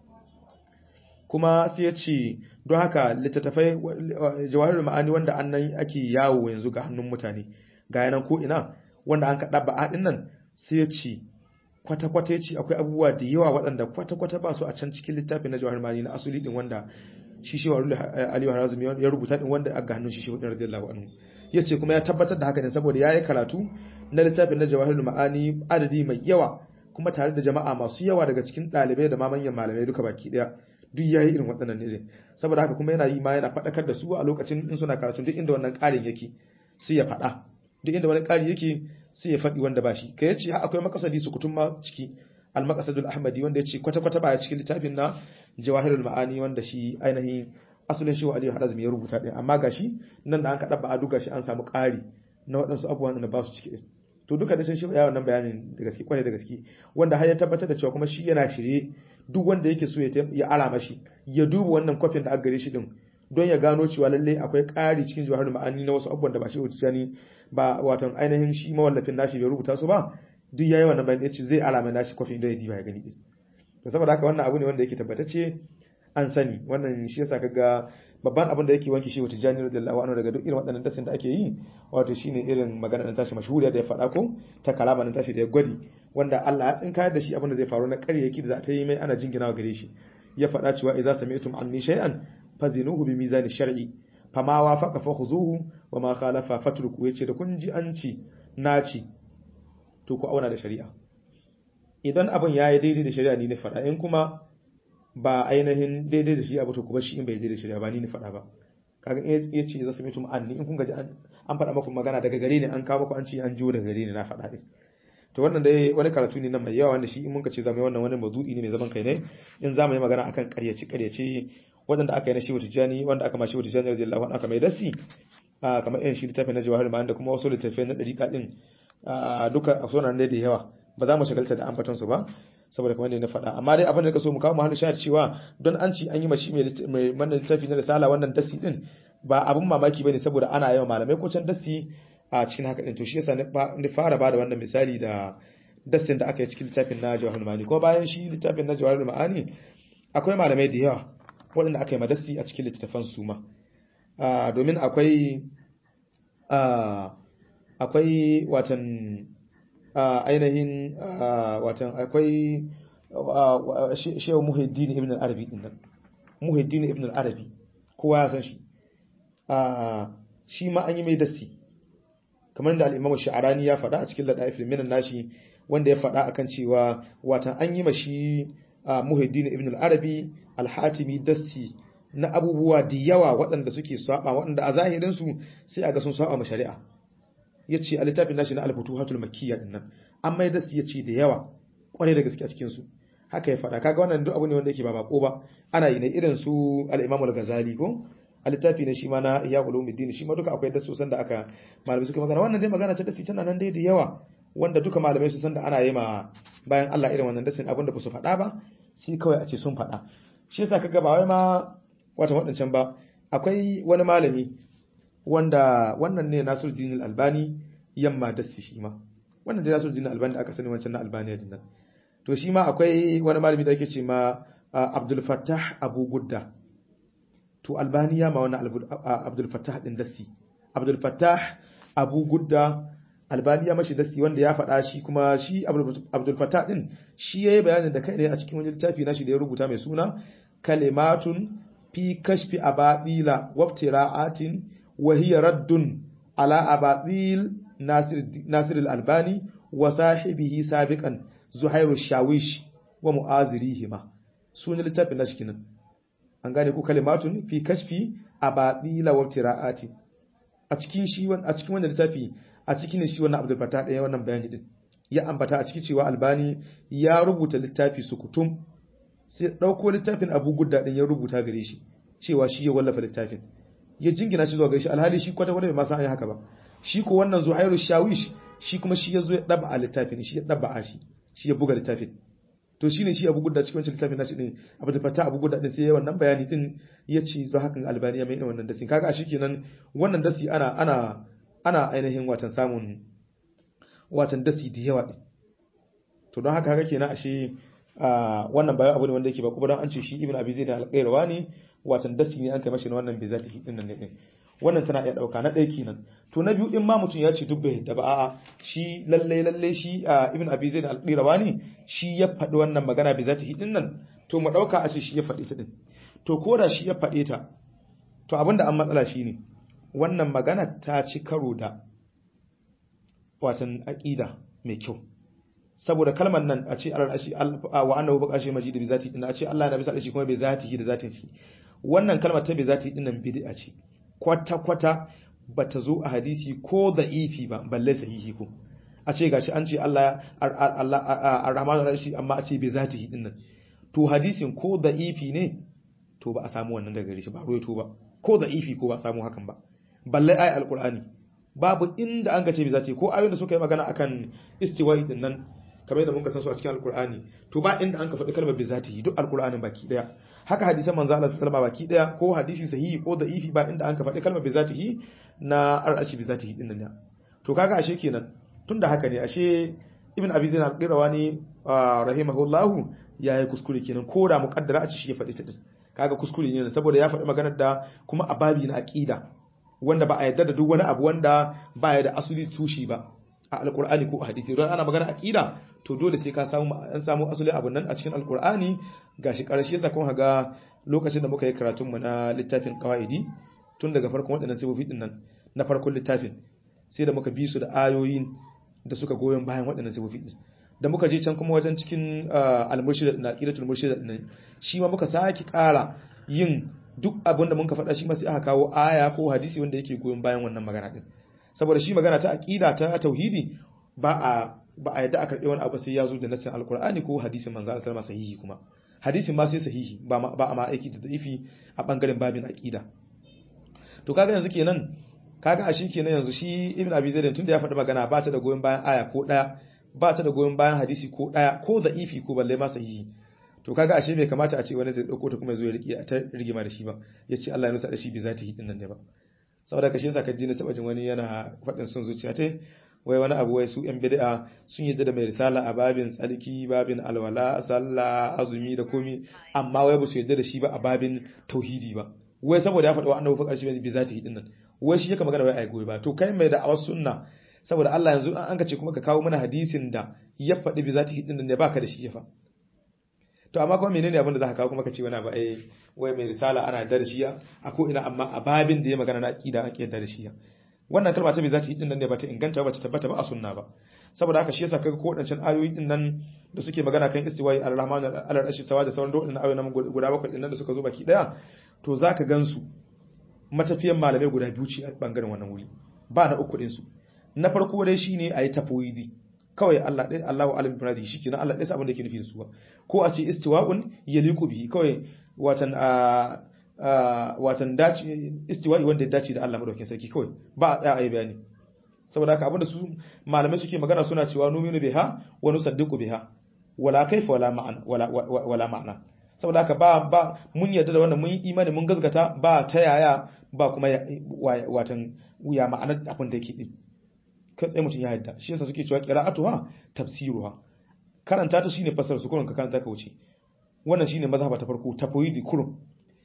kuma sai ya ce don haka littattafai jawahirul ma'ani wanda annan ake yawo yanzu ga hannun mutane ga yanan ko ina wanda an kaɗa ba'a ɗin nan sai ya ce kwata-kwata ya ce akwai abubuwa da yawa waɗanda kwata-kwata ba su a can cikin littafin na jawahirul ma'ani na asuli ɗin wanda shi shi warul aliyu harazumi ya rubuta ɗin wanda ga hannun shi shi hudun radiyallahu anhu ya ce kuma ya tabbatar da haka ne saboda ya yi karatu na littafin na jawahirul ma'ani adadi mai yawa kuma tare da jama'a masu yawa daga cikin ɗalibai da ma manyan malamai duka baki ɗaya duk yayi irin waɗannan ne saboda haka kuma yana yi ma yana faɗakar da su a lokacin in suna karatu duk inda wannan ƙarin yake sai ya faɗa duk inda wani ƙari yake sai ya faɗi wanda ba shi kai yace akwai makasadi su kutum ma ciki al maqasadul ahmadi wanda yace kwata kwata ba cikin littafin na jawahirul ma'ani wanda shi ainihin asulin shi wa aliyu harazmi ya rubuta din amma gashi nan da an kaɗa ba a duka shi an samu ƙari na waɗansu abubuwan da ba su ciki to duka da sun shi ya wannan bayanin da gaske kwarai da gaske wanda har ya tabbatar da cewa kuma shi yana shirye duk wanda yake so ya ara mashi ya duba wannan kwafin da aka gare shi din don ya gano cewa lalle akwai ƙari cikin jawahar ma'ani na wasu abubuwan da ba shi wuce ni ba watan ainihin shi mawallafin nashi bai rubuta su ba duk yayi wannan bayan yace zai alama nashi kwafin don ya diba ya gani din to saboda haka wannan abu ne wanda yake tabbatacce an sani wannan shi yasa kaga babban abin da yake wanki shi wata jani radiyallahu anhu daga duk irin waɗannan dasin da ake yi wato shine irin magana nan tashi mashhuriya da ya faɗa ko ta kalama nan tashi da ya gwadi wanda Allah ya tsinka da shi abin da zai faru na ƙaryaki da za ta yi mai ana jingina gare shi ya faɗa cewa idza sami'tum anni shay'an fazinuhu bi mizani shar'i fama wafaqa fakhuzuhu wa ma khalafa fatruku yace da kun ji an ci naci to ku auna da shari'a idan abin ya yi daidai da shari'a ni ne faɗa in kuma ba ainihin daidai da shi abu to kuma shi in bai daidai da shari'a ba ni ne faɗa ba kaga in ya ce za su mutum an ni in kun gaji an faɗa maku magana daga gare ni an kawo maku an ce an jiwo daga gare ni na faɗa din to wannan dai wani karatu ne na mai yawa wanda shi in muka ce zamu yi wannan wani mazu'i ne mai zaman kai ne in zamu yi magana akan ƙaryace ƙaryace waɗanda aka yi na shehu tijjani wanda aka ma shehu tijjani radiyallahu anhu aka mai dasi kamar irin shi littafin na jawahar ma'an da kuma wasu littafai na ɗariƙa ɗin duka a sunan da yawa ba za mu shagalta da ambaton su ba saboda kamar da na faɗa amma dai abin da ka so mu kawo mahallu shahid cewa don an ci an yi mashi mai wannan littafi na risala wannan dasi din ba abin mamaki bane saboda ana yawan malamai ko can dasi a cikin haka din to shi yasa ni fara bada wannan misali da dasin da aka yi cikin littafin na jawahar ma'ani ko bayan shi littafin na jawahar ma'ani akwai malamai da yawa waɗanda aka yi madasi a cikin littattafan su ma domin akwai akwai watan ainihin watan akwai shehu muhiddin ibn al-arabi din nan muhiddin ibn al-arabi kowa ya san shi shi ma an yi mai dasi kamar da al-imam sha'arani ya faɗa a cikin ladaif minan nashi wanda ya faɗa akan cewa watan an yi mashi muhiddin ibn al-arabi al-hatimi dasi na abubuwa da yawa waɗanda suke saba waɗanda a zahirinsu sai a ga sun saba ma shari'a ya ce a littafin nashi na al-futuhatul makkiyya din nan an mai dasu ya ce da yawa kwarai da gaske a cikin su haka ya faɗa kaga wannan duk abu ne wanda yake ba bako ba ana yi ne irin su al-imam al-ghazali ko a littafi ne shi ma na ihya ulumuddin shi ma duka akwai dasu san da aka malamai suka magana wannan dai magana ta dasi tana nan dai da yawa wanda duka malamai su san da ana yi ma bayan Allah irin wannan dasin abinda ba su faɗa ba sai kawai a ce sun faɗa shi yasa kaga ba wai ma wata waɗancan ba akwai wani malami wanda wannan ne Nasiruddin Al-Albani yamma da shi ma wannan da Nasiruddin Al-Albani da aka sani wancan na Albani din nan to shi ma akwai wani malami da yake ce ma Abdul Fattah Abu Gudda to Albani ya ma wannan Abdul Fattah din dasi Abdul Fattah Abu Gudda Albani ya mashi dasi wanda ya faɗa shi kuma shi Abdul Fattah din shi yayi bayanin da kai ne a cikin wani littafi nashi da ya rubuta mai suna kalimatun fi kashfi abadila wabtira'atin wa hiya raddun ala abadil nasir nasir al-albani wa sahibihi sabiqan zuhairu shawish wa mu'azirihima sunan littafin nashi kinan an gane ku kalimatun fi kashfi abadila wabtira'atin a cikin shi a cikin wannan littafi a cikin ne shi wannan Abdul Fattah ɗaya wannan bayani din ya ambata a cikin cewa Albani ya rubuta littafi sukutum sai ɗauko littafin abu gudda ɗin ya rubuta gare shi cewa shi ya wallafa littafin ya jingina shi zuwa gare shi alhali shi kwata kwata bai ma san an yi haka ba shi ko wannan zuhairu shawish shi kuma shi ya zo ya ɗaba a littafin shi ya ɗaba a shi shi ya buga littafin to shine shi abu gudda cikin wancan littafin nashi din abu da fata abu gudda din sai ya wannan bayani din ya ce zo hakan albani ya mai irin wannan dasi kaga shi kenan wannan dasi ana ana ana ainihin watan samun watan dasi da yawa din to don haka haka kenan ashe wannan bayan abu ne wanda yake ba kuma don an ce shi ibn abi zaid al-qayrawa ne watan dasi ne an kai mashi wannan bai zati din nan ne wannan tana iya dauka na ɗaya kenan to na biyu in ma mutum ya ce duk bai da ba a'a shi lalle lalle shi ibn abi zaid al-qayrawa ne shi ya faɗi wannan magana bai zati din nan to mu dauka a ce shi ya faɗi ta din to ko da shi ya faɗe ta to abinda an matsala shine wannan magana ta ci karo da watan aqida mai kyau saboda kalmar nan a ce al'arshi wa annahu baqashi majid bi zati din a ce Allah na bisa shi kuma bi zatihi da zatin shi wannan kalmar ta bi zati din nan bid'a ce kwata kwata bata zo a hadisi ko da'ifi ba balle sahihi ko a ce gashi an ce Allah Allah ar-rahman ar-rahim amma a ce bi zatihi din nan to hadisin ko da'ifi ne to ba a samu wannan daga gare shi ba ruwaito ba ko da'ifi ko ba a samu hakan ba balle ayi alqur'ani babu inda an gace bi zati ko ayoyin da suka yi magana akan istiwa'i din nan kamar yadda muka san su a cikin alkur'ani to ba inda an ka faɗi kalmar bi zatihi duk alkur'anin baki daya haka hadisan manzo Allah sallallahu alaihi baki daya ko hadisi sahihi ko da'ifi ba inda an ka faɗi kalmar bi zatihi na ar'ashi bi zatihi din nan to kaga ashe kenan tunda haka ne ashe ibn abi zain al-qirawani rahimahullahu yayi kuskure kenan ko da muqaddara a ci shi ya faɗi ta din kaga kuskure ne saboda ya faɗi maganar da kuma a babi na aqida wanda ba a yarda da duk wani abu wanda ba ya da asuli tushi ba a alkur'ani ko a hadisi don ana magana aqida to dole sai ka samu an samu asali abun nan a cikin alkur'ani gashi karshe yasa kun haga lokacin da muka yi karatun mu na littafin qawaidi tun daga farkon waɗannan sifofi din nan na farkon littafin sai da muka bi su da ayoyin da suka goyon bayan waɗannan sifofi din da muka je can kuma wajen cikin al-murshid na qidatul murshid din shi ma muka saki ƙara yin duk abin da muka faɗa shi ma sai aka kawo aya ko hadisi wanda yake goyon bayan wannan magana din saboda shi magana ta aqida ta tauhidi ba a ba a yadda a karɓi wani abu sai ya zo da nassin alkur'ani ko hadisin manzo Allah sallama sahihi kuma hadisin ma sai sahihi ba ba a ma aiki da da'ifi a bangaren babin aqida to kaga yanzu kenan kaga a shi kenan yanzu shi ibn abi zaid tunda ya faɗi magana ba ta da goyon bayan aya ko daya ba ta da goyon bayan hadisi ko daya ko da'ifi ko balle ma sahihi to kaga ashe bai kamata a ce wani zai dauko ta kuma zo ya riki ta rigima da shi ba ya ce Allah ya nusa da shi bi zati hidin nan ne ba saboda kashe sa kaji na taba jin wani yana faɗin son zuciya ta wai wani abu wai su yan bid'a sun yadda da mai risala a babin tsarki babin alwala sallah azumi da komi amma wai ba su yadda da shi ba a babin tauhidi ba wai saboda ya faɗi wa annabi fakar shi bi zati hidin nan wai shi yake magana wai ai goyi ba to kai mai da awas sunna saboda Allah yanzu an ka ce kuma ka kawo mana hadisin da ya faɗi bi zati hidin nan ne baka da shi ya fa to amma kuma menene abin da za ka kawo kuma ka ce wani abu ai wai mai risala ana da shi a ko ina amma a babin da ya magana na aqida ake da shi wannan kalma ta bai za ta yi din nan ne ba ta inganta ba ta tabbata ba a sunna ba saboda haka shi yasa kaga ko wadancan ayoyi din nan da suke magana kan istiwai ar-rahman al-arshi sawa da sauran wadannan ayoyi nan guda bakwai din nan da suka zo baki daya to zaka gansu matafiyan malamai guda biyu ce a bangaren wannan wuri ba na uku din su na farko dai shine ayi tafwidi kawai Allah dai Allahu alim bi shikenan Allah dai abin da yake nufi da su ba ko a ce istiwa'un yaliqu bihi kawai watan a watan dace istiwa'i wanda ya dace da Allah madaukakin sarki kawai ba a tsaya a yi bayani saboda haka abinda su malamai suke magana suna cewa numinu biha wa nusaddiqu biha wala kaifa wala ma'ana wala wala ma'ana saboda haka ba ba mun yarda da wannan mun yi imani mun gazgata ba ta yaya ba kuma watan ya ma'anar abin da yake din kai tsaye mutum ya yarda shi yasa suke cewa qira'atuha tafsiruha karanta ta shine fasara su kullun ka karanta ka wuce wannan shine mazhaba ta farko tafwidi kurum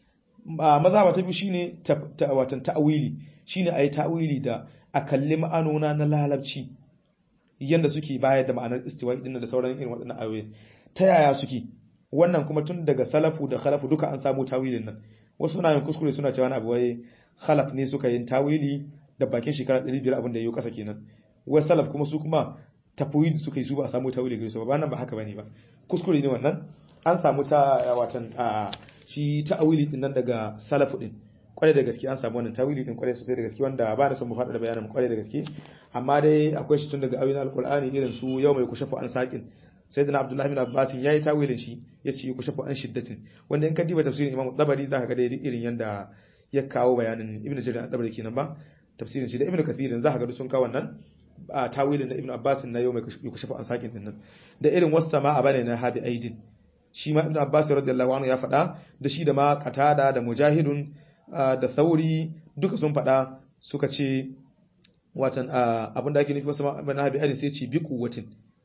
mazhaba ta biyu shine watan ta'wili shine ayi ta'wili da a kalli ma'anona na lalabci yanda suke bayar da ma'anar istiwa'i din da sauran irin waɗannan ayoyi ta yaya suke wannan kuma tun daga salafu da khalafu duka an samu tawilin nan wasu suna yin kuskure suna cewa abu wai khalaf ne suka yin tawili da bakin shekara 500 abin da yayi kasa kenan wai salaf kuma su kuma tafwid suka yi su ba a samu tawili gare su ba nan ba haka bane ba kuskure ne wannan an samu ta watan shi ta'awili din nan daga salafu din kwarai da gaske an samu wannan tawili din kwarai sosai da gaske wanda ba na son mu faɗa da bayanin kwarai da gaske amma dai akwai shi tun daga ayoyin alqur'ani irin su yau mai kushafu an saqin sayyidina abdullahi bin abbas yayi tawilin shi yace kushafu an shiddatin wanda in ka diba tafsirin imam tabari zaka ga dai irin yanda ya kawo bayanin ibnu jarir tabari kenan ba tafsirin shi da ibnu kathir zaka ga sun kawo wannan a tawilin da ibnu abbas na yau mai kushafu an saqin din nan da irin wasama a bane na habi aidin shi ma ibnu abbas radiyallahu anhu ya faɗa da shi da ma qatada da mujahidun da sauri duka sun faɗa suka ce watan abin da ake nufi wasu na habi aidin sai ce bi kuwatin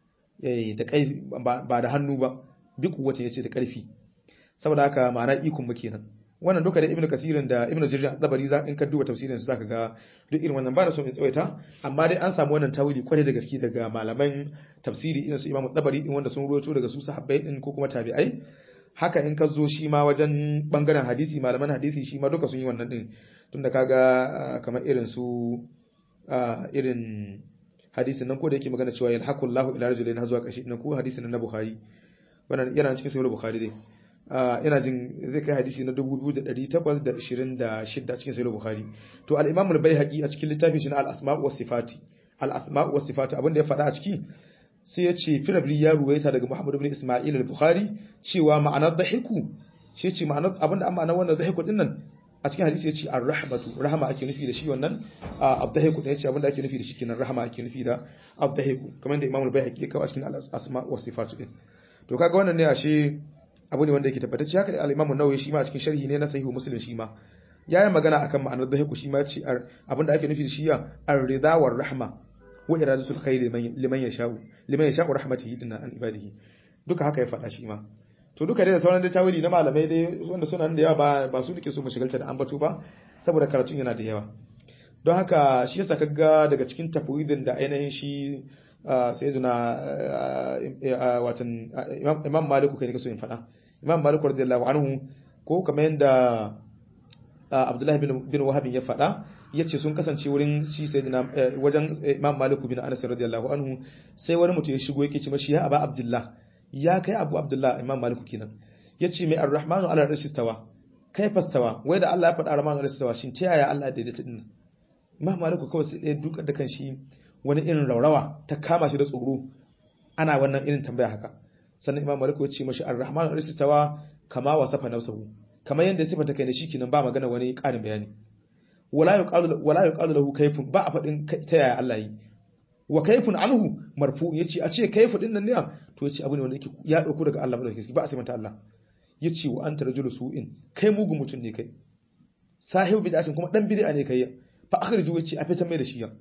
da ƙarfi ba da hannu ba bi kuwatin yace da ƙarfi saboda haka ma'ana ikon muke nan wannan duka da ibnu kasirin da ibnu jarir dabari za in ka duba tafsirin su zaka ga duk irin wannan ba da so in tsawaita amma dai an samu wannan tawili kwarai da gaske daga malaman tafsiri irin su imamu dabari din wanda sun ruwaito daga su sahabbai din ko kuma tabi'ai haka in ka zo shi ma wajen bangaren hadisi malaman hadisi shi ma duka sun yi wannan din tunda kaga kamar irin su irin hadisin nan ko da yake magana cewa yalhaqullahu ila rajulin har zuwa ƙarshe nan ko hadisin na Bukhari wannan yana cikin sahih Bukhari dai ina jin zai kai hadisi na 2826 cikin sahih Bukhari to al-Imam al-Baihaqi a cikin littafin shi na al-Asma' wa Sifati al-Asma' wa Sifati abinda ya faɗa a ciki sai ya ce firabri ya ruwaita daga Muhammad ibn Isma'il al-Bukhari cewa ma'anar dahiku shi ce ma'anar abinda an ma'anar wannan dahiku din nan a cikin hadisi ya ce ar-rahmatu rahama ake nufi da shi wannan abdahiku sai ya ce abinda ake nufi da shi kenan rahama ake nufi da abdahiku kamar da Imam al-Baihaqi ya kawo a cikin al-Asma' wa Sifati din to kaga wannan ne ashe abu ne wanda yake tabbatacce haka al-Imam an-Nawawi shi ma a cikin sharhi ne na Sahih Muslim shi ma yayin magana akan ma'anar dahiku shi ma ya ce abinda ake nufi da shi ya ar-ridha war rahma wa iradatul khair liman yasha'u liman yasha'u rahmatihi dinna an ibadihi duka haka ya faɗa shi ma to duka dai da sauran da tawili na malamai dai wanda suna da yawa ba ba su nake so mu shigalta da ambato ba saboda karatun yana da yawa don haka shi yasa kaga daga cikin tafwidin da ainihin shi sayyiduna watan imam maliku kai ne kaso in faɗa imam maliku radiyallahu anhu ko kamar yanda Abdullahi bin bin Wahab ya faɗa yace sun kasance wurin shi sayyidina wajen Imam Malik bin Anas radiyallahu anhu sai wani mutum ya shigo yake ce mashi ya Aba Abdullah ya kai Abu Abdullah Imam Malik kenan yace mai Ar-Rahmanu ala arshi tawa kai fastawa wai da Allah ya faɗa Ar-Rahmanu ala arshi tawa shin ta yaya Allah ya daidaita din Imam Malik kawai sai ɗaya dukar da kan shi wani irin raurawa ta kama shi da tsoro ana wannan irin tambaya haka sannan Imam Malik ya ce mashi Ar-Rahmanu ala arshi tawa kama wasafa nafsuhu kamar yadda sifata kai da shi kenan ba magana wani ƙarin bayani wala yuqalu wala yuqalu lahu kayfun ba a fadin ta yaya Allah yi wa kayfun anhu marfu yace a ce kayfu din nan ne to yace abu ne wanda yake ya dauko daga Allah madaukakin ba a sai mata Allah yace wa anta rajulu su'in kai mugun mutum ne kai sahibu bid'atin kuma dan bid'a ne kai fa akhriju yace a fitan mai da shi ya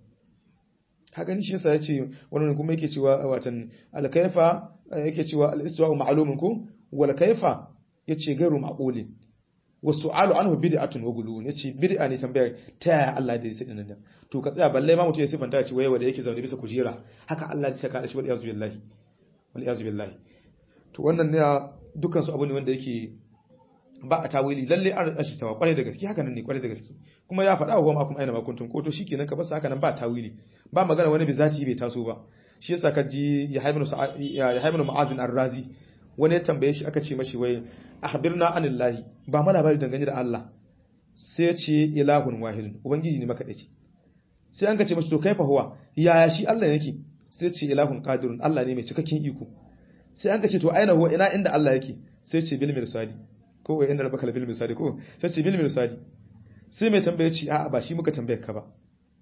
ka gani shi yasa yace wannan kuma yake cewa watan al-kayfa yake cewa al-istiwa ma'lumun ko wal kayfa yace gairu ma'qulin wasu alu anhu bid'atun wa gulun yace bid'a ne tambaya ta yaya Allah da yake nan to ka tsaya balle ma mutum ya sifanta ya ce waye wanda yake zaune bisa kujera haka Allah ya saka da shi wal iyazu billahi wal iyazu billahi to wannan ne dukkan su abu ne wanda yake ba a tawili lalle an ashi tawa kwarai da gaske haka nan ne kwarai da gaske kuma ya faɗa wa kuma aina makuntun ko to shikenan ka basa haka nan ba tawili ba magana wani bi zati bai taso ba shi yasa ka ji ya haibnu ya haibnu mu'azin ar-razi wani ya tambaye shi aka ce mashi wai akhbirna anillahi ba mana bari dangane da Allah sai ya ce ilahun wahidun ubangiji ne maka dace sai an ka ce mashi to kaifa huwa yaya shi Allah yake sai ya ce ilahun qadirun Allah ne mai cikakken iko sai an ka ce to aina huwa ina inda Allah yake sai ya ce bil mirsadi ko wai inda rabbaka bil mirsadi ko sai ya ce bil mirsadi sai mai tambaye ce a'a ba shi muka tambaye ka ba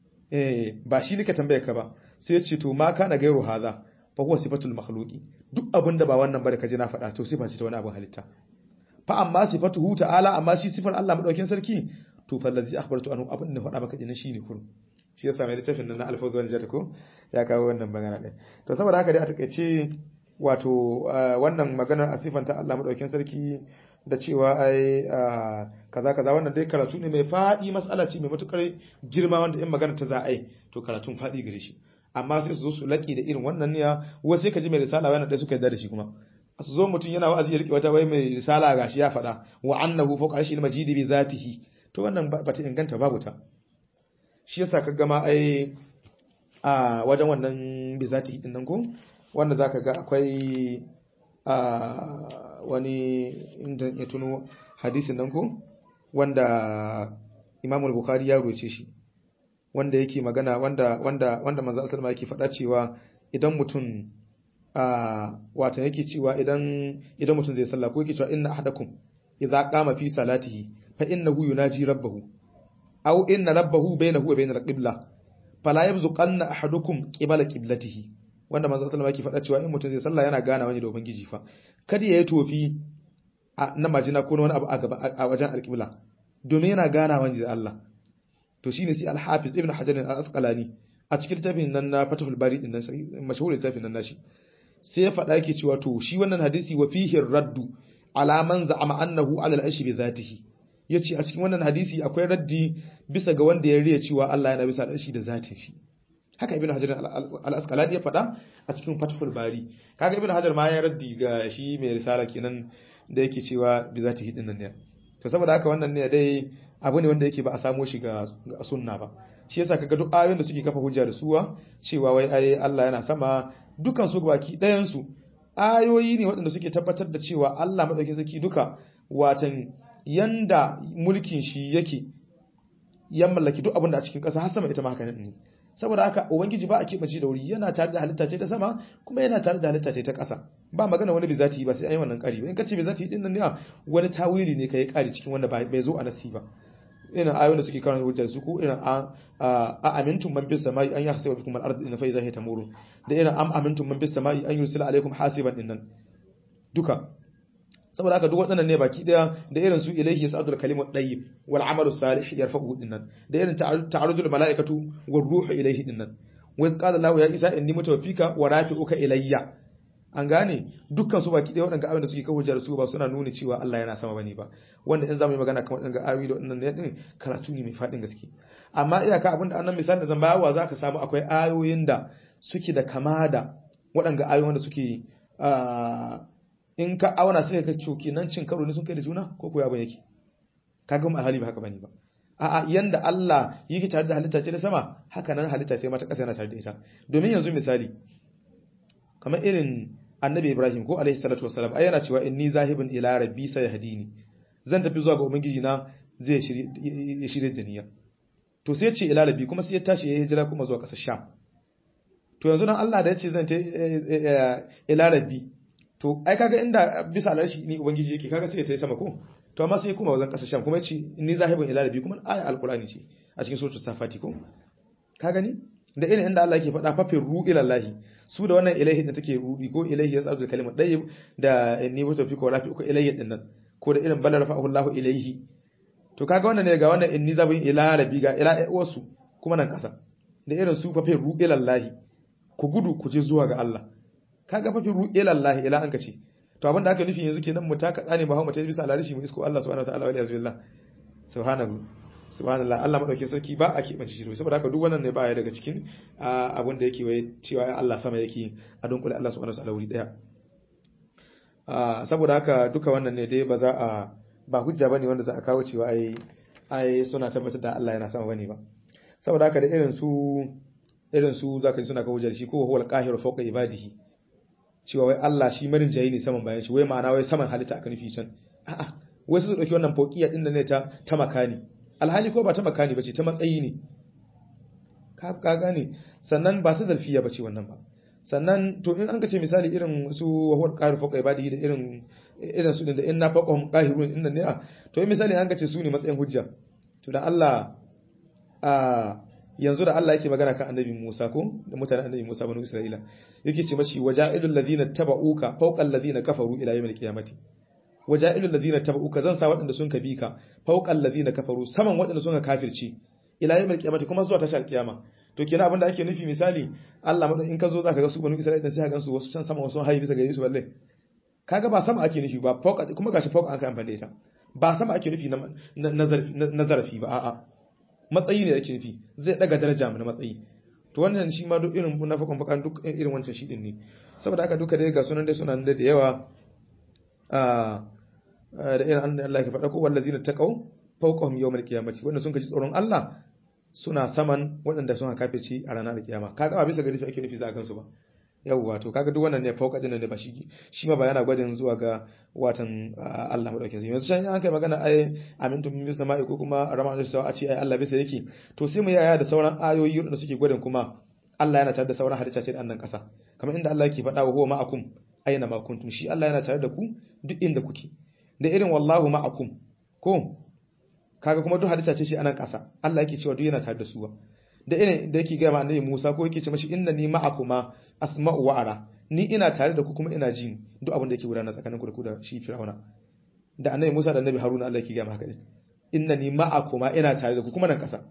eh ba shi nika tambaye ka ba sai ya ce to ma kana gairu haza fa huwa sifatul makhluqi duk abin da ba wannan ba da kaje na faɗa to sifa ce ta wani abin halitta fa amma sifatuhu ta'ala amma shi sifar Allah madaukakin sarki to fa allazi akhbartu anhu abin da faɗa maka dinan shine kun shi yasa mai littafin nan na alfawz wal jata ko ya kawo wannan magana ɗin to saboda haka dai a takaice wato wannan maganar a sifanta Allah madaukakin sarki da cewa ai kaza kaza wannan dai karatu ne mai faɗi mas'ala ce mai matukar girma wanda in magana ta za a yi to karatun faɗi gare shi amma sai su zo su laƙi da irin wannan niyya wasu sai ka ji mai risala wannan dai suka yarda da shi kuma su zo mutum yana wa'azi ya rike wata wai mai risala gashi ya faɗa wa annahu fawqa arshil majidi bi zatihi to wannan ba ta inganta babu ta shi yasa ka gama ai a wajen wannan bi zatihi din nan ko wanda zaka ga akwai a wani inda ya tuno hadisin nan ko wanda Imam Bukhari ya roce shi wanda yake magana wanda wanda wanda manzo sallama yake faɗa cewa idan mutum a wata yake cewa idan idan mutum zai sallah ko yake cewa inna ahadakum idza qama fi salatihi fa innahu yunaji rabbahu aw inna rabbahu bainahu wa bainal qibla fala yabzuqanna ahadukum qibala qiblatihi wanda manzo sallama yake faɗa cewa in mutum zai sallah yana gana wani da ubangiji fa kada ya yi tofi na majina ko wani abu a gaba a wajen alqibla domin yana gana wani da Allah to shine sai al-hafiz ibn hajar al-asqalani a cikin littafin nan na fatahul bari din nan mashhur littafin nan nashi sai ya faɗa yake cewa to shi wannan hadisi wa fihi raddu ala man za'ama annahu ala al-arshi bi zatihi yace a cikin wannan hadisi akwai raddi bisa ga wanda ya riya cewa Allah yana bisa al-arshi da zatin shi haka ibn hajar al-asqalani ya faɗa a cikin fatahul bari kaga ibn hajar ma ya raddi ga shi mai risala kenan da yake cewa bi zatihi din nan ne to saboda haka wannan ne dai abu ne wanda yake ba a samo shi ga sunna ba shi yasa kaga duk ayoyin da suke kafa hujja da suwa cewa wai ai Allah yana sama dukan su baki ɗayan su ayoyi ne waɗanda suke tabbatar da cewa Allah madaukakin sarki duka watan yanda mulkin shi yake ya mallaki duk abin da a cikin ƙasa har sama ita ma haka ne saboda haka ubangiji ba a keɓance da wuri yana tare da halitta ce ta sama kuma yana tare da halitta ce ta ƙasa ba magana wani bizati ba sai an yi wannan ƙari ba in ka ce bizati din nan ne wani tawili ne ka yi ƙari cikin wanda bai zo a nasi ba irin ayoyin da suke kawo hujjar su ko irin a amintum man bis samai an yahsiba bikum al-ard in fa iza hiya tamuru da irin am amintum man bis samai an yursila alaikum hasiban din nan duka saboda haka duk waɗannan ne baki daya da irin su ilaihi sa'adul kalimu tayyib wal amalu salih yarfa'u din nan da irin ta'arujul malaikatu war ruhu ilaihi din nan wa iz qala lahu ya isa inni mutawaffika wa rafi'uka ilayya an gane dukkan su baki daya waɗanda abin da suke kawo hujjar su ba suna nuni cewa Allah yana sama bane ba wanda in zamu yi magana kan waɗanda ayoyi da waɗannan ne din karatu ne mai fadin gaske amma iyaka abin da annan misali da zan bayarwa zaka samu akwai ayoyin da suke da kama da waɗanda ayoyin da suke in ka auna sai ka coki nan cin karo ne sun kai da juna ko ko yabo yake kaga mu alhali ba haka bane ba a'a yanda Allah yake tare da halitta ce da sama haka nan halitta ce ma ta ƙasa yana tare da ita domin yanzu misali kamar irin annabi Ibrahim ko alaihi salatu wassalam ai yana cewa inni zahibun ila rabbi sayahdini zan tafi zuwa ga ubangiji na zai shirye da niyya to sai ya ce ila rabbi kuma sai ya tashi ya hijira kuma zuwa ƙasar Sham to yanzu dan Allah da ya ce zan ta ila rabbi to ai kaga inda bisa alarshi ni ubangiji yake kaga sai ya tayi sama ko to amma sai kuma wajen ƙasar Sham kuma ya ce inni zahibun ila rabbi kuma aya alqur'ani ce a cikin suratul safati ko ka gani da irin inda Allah yake faɗa fafin ru ilallahi su da wannan ilahi da take rudi ko ilahi ya tsadu kalimar ɗaya da ni wato fi ko rafi ko ilahi din nan ko da irin bala rafa'ahu Allah ilaihi to kaga wannan ne ga wannan inni zabin ila rabbi ga ila wasu kuma nan ƙasa da irin su fafin ru ilallahi ku gudu ku je zuwa ga Allah kaga fafin ru ilallahi ila an kace to abin da aka nufi yanzu kenan mu taka tsane ba mu ta bisa alarishi mu isko Allah subhanahu wa ta'ala wa billah subhanahu subhanallah Allah madauke sarki ba a keɓance shi saboda haka duk wannan ne ba ya daga cikin abin da yake waye cewa Allah sama yake a dunkule Allah subhanahu wataala wuri daya saboda haka duka wannan ne dai ba za a ba hujja bane wanda za a kawo cewa ai ai suna tabbatar da Allah yana sama bane ba saboda haka da irin su irin su zaka ji suna kawo hujjar shi ko huwal qahiru fawqa ibadihi cewa wai Allah shi marin jayi ne saman bayan shi wai ma'ana wai saman halitta aka nufi can a'a wai su dauki wannan fawqiya din da ne ta ta makani alhali ko ba ta makani bace ta matsayi ne ka gane sannan ba ta zarfiya bace wannan ba sannan to in an ka ce misali irin su wahwar qahiru fawqa ibadihi da irin irin su da inna faqahum qahirun inna ne to in misali an ka ce su ne matsayin hujja to da Allah a yanzu da Allah yake magana kan annabi Musa ko da mutanen annabi Musa banu Isra'ila yake ce mashi waja'ilul ladina taba'uka fawqa alladhina kafaru ila yawmil qiyamati waja'ilul ladina taba'uka zan sa waɗanda sun kabi ka fawqa alladhina kafaru saman waɗanda sun ka kafirci ila yawmil qiyamati kuma zuwa tashar kiyama to kenan abinda ake nufi misali Allah madan in ka zo zaka ga su banu Isra'ila sai ka gansu wasu can sama wasu hayi bisa gare su balle kaga ba sama ake nufi ba fawqa kuma gashi fawqa an kai amfani da ita ba sama ake nufi na zarafi ba a'a matsayi ne ake nufi zai daga daraja mu na matsayi to wannan shi ma duk irin munafiqan bakan duk irin wancan shi din ne saboda haka duka dai ga sunan dai suna da yawa a da irin an Allah ya faɗa ko wallazina taqaw fawqahum yawmal qiyamati wanda sun kaji tsoron Allah suna saman waɗanda sun kafirci a ranar kiyama kaga ba bisa gari su ake nufi za a gansu ba yawwa to kaga duk wannan ne fauka din ne ba shi shi ma ba yana gwadin zuwa ga watan Allah madaukakin sarki yanzu sai an kai magana ai amintum min sama'i ko kuma rama da sawa a ce ai Allah bisa yake to sai mu yaya da sauran ayoyi da suke gwadin kuma Allah yana tare da sauran halitta ce da annan kasa kamar inda Allah yake faɗa wa huwa ma'akum aina ma kuntum shi Allah yana tare da ku duk inda kuke da irin wallahu ma'akum ko kaga kuma duk halitta ce shi anan kasa Allah yake cewa duk yana tare da su da irin da yake gaya ma annabi Musa ko yake ce mashi innani ma'akuma asma'u wa ara ni ina tare da ku kuma ina ji duk abin da yake gudana tsakanin ku da ku da shi Fir'auna da annabi Musa da annabi Haruna Allah yake gaya ma haka din innani ma'akuma ina tare da ku kuma nan kasa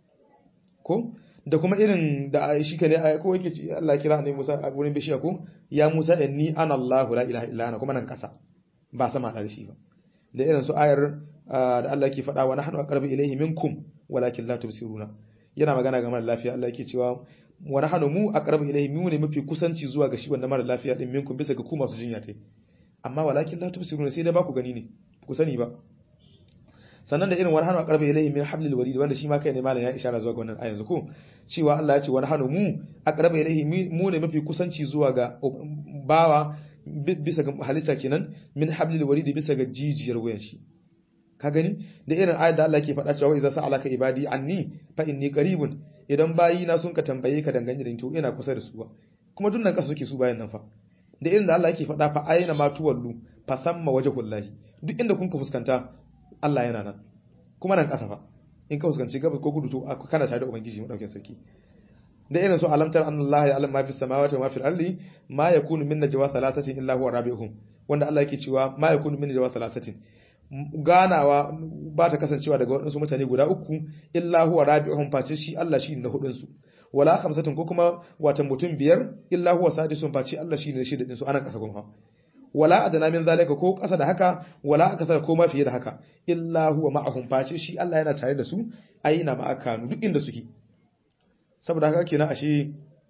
ko da kuma irin da shi kane ko yake ce Allah kira annabi Musa a wurin bishiya ko ya Musa inni ana Allah la ilaha illa ana kuma nan kasa ba sama da shi ba da irin su ayar da Allah yake faɗa wa nahnu aqrabu ilayhi minkum walakin la tubsiruna yana magana ga mara lafiya Allah yake cewa wa nahnu mu aqrabu ilayhi mu ne mafi kusanci zuwa ga shi wanda mara lafiya din minkum bisa ga ku masu jinya tai amma walakin la tubsiruna sai da ba ku gani ne ku sani ba sannan da irin wa nahnu aqrabu ilayhi min hablil warid wanda shi ma kai ne malam ya ishara zuwa ga wannan ayan ko cewa Allah ya ce wa nahnu mu aqrabu ilayhi mu ne mafi kusanci zuwa ga bawa bisa ga halitta kenan min hablil warid bisa ga jijiyar wayan shi ka gani da irin ayat da Allah ke faɗa cewa idza sa'alaka ibadi anni fa inni qaribun idan bayi na sun ka tambaye ka dangane da to ina kusa da su ba kuma dunnan kasa suke su bayan nan fa da irin da Allah yake faɗa fa ayna ma tuwallu fa samma wajhullahi duk inda kun ka fuskanta Allah yana nan kuma nan kasa fa in ka fuskanci gabas ko kudu to kana tare da ubangiji mu dauke sarki da irin su alamtar annallahi ya ma fi samawati wa ma fil ardi ma yakunu min najwa thalathatin illa huwa rabi'uhum wanda Allah yake cewa ma yakunu min najwa thalathatin ganawa ba ta kasancewa daga waɗansu mutane guda uku illa huwa rabi'uhum face shi Allah shi na hudun su wala khamsatin ko kuma watan mutum biyar illa huwa sadisun face Allah shi ne shida din su anan kasa kuma wala adana min zalika ko kasa da haka wala akasar ko ma fiye da haka illa huwa ma'ahum face shi Allah yana tare da su aina ma akanu duk inda suke saboda haka kenan ashe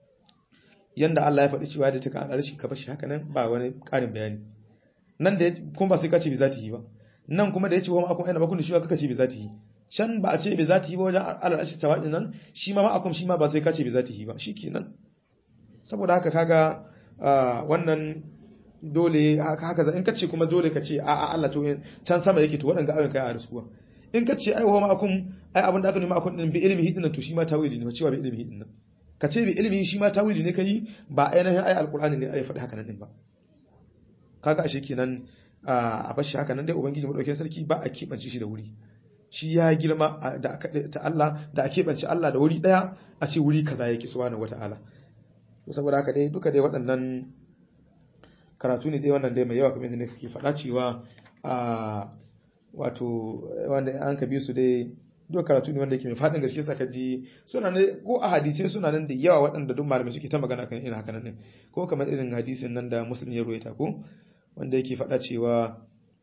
yanda Allah ya faɗi cewa da take an arshi ka bashi haka nan ba wani ƙarin bayani nan da kuma ba sai ka ce bi zati yi ba nan kuma da yace wa ma'akum aina bakun shi kaka ce bi zatihi can ba a ce bi zatihi ba wajen alal ashi tawadin nan shi ma ma'akum shi ma ba sai ka ce bi zatihi ba shikenan saboda haka kaga wannan dole haka haka in kace kuma dole ka ce a a Allah to can sama yake to waɗanda ayoyin kai a rasuwa in kace ai wa ma'akum ai abin da aka nemi ma'akum din bi ilmi hidin to shi ma tawili ne cewa bi ilmi hidin nan ka ce bi ilmi shi ma tawili ne kai ba ainihin ai alqur'ani ne ai faɗi haka nan din ba kaga ashe kenan a bashi haka nan dai ubangiji madaukakin sarki ba a kebance shi da wuri shi ya girma da ta Allah da a kebance Allah da wuri daya a ce wuri kaza yake subhanahu wataala saboda haka dai duka dai waɗannan karatu ne dai wannan dai mai yawa kamar yadda kake faɗa cewa a wato wanda an ka bi su dai duk karatu ne wanda yake mai faɗin gaske saka ji suna ne ko a hadisai suna nan da yawa waɗanda duk malamai suke ta magana kan irin haka nan din ko kamar irin hadisin nan da muslim ya ruwaita ko wanda yake faɗa cewa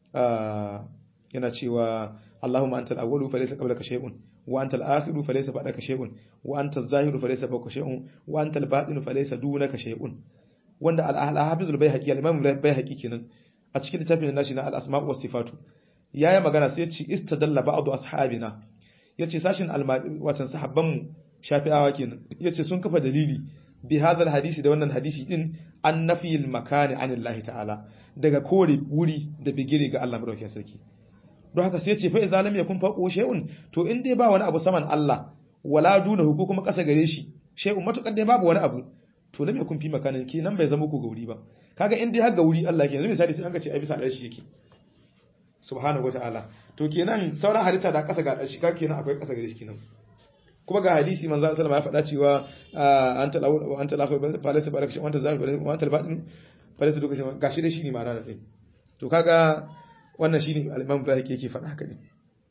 yana cewa Allahumma antal awwalu fa laysa qablaka shay'un wa antal akhiru fa laysa ba'daka shay'un wa antal zahiru fa laysa fawqa shay'un wa antal batinu fa laysa dunaka shay'un wanda al-hafizul bayhaqi al-imam bayhaqi kenan a cikin littafin nashi na al-asma' was sifatu yayi magana sai ya ce istadalla ba'du ashabina yace sashin watan sahabban mu shafi'awa kenan yace sun kafa dalili bi hadal hadisi da wannan hadisi din an nafiyil makani anillahi ta'ala daga kore wuri da bigire ga Allah madaukakin sarki don haka sai yace fa idza lam yakun faqo shay'un to in dai ba wani abu saman Allah wala dunahu ko kuma kasa gare shi shay'un matukar dai babu wani abu to lam yakun fi makanin kenan bai zama ku ga wuri ba kaga in dai har ga wuri Allah ke yanzu misali sai an ga ce ai bisa shi yake subhanahu wataala to kenan sauran halitta da kasa ga shi kaga kenan akwai kasa gare shi kenan kuma ga hadisi manzo sallallahu alaihi ya faɗa cewa anta lawu anta lafu falasa baraka wanta zahir wa anta albatin falasa duka shi gashi dai shine ma'ana da kai to kaga wannan shine al-imam Ibrahim yake faɗa haka ne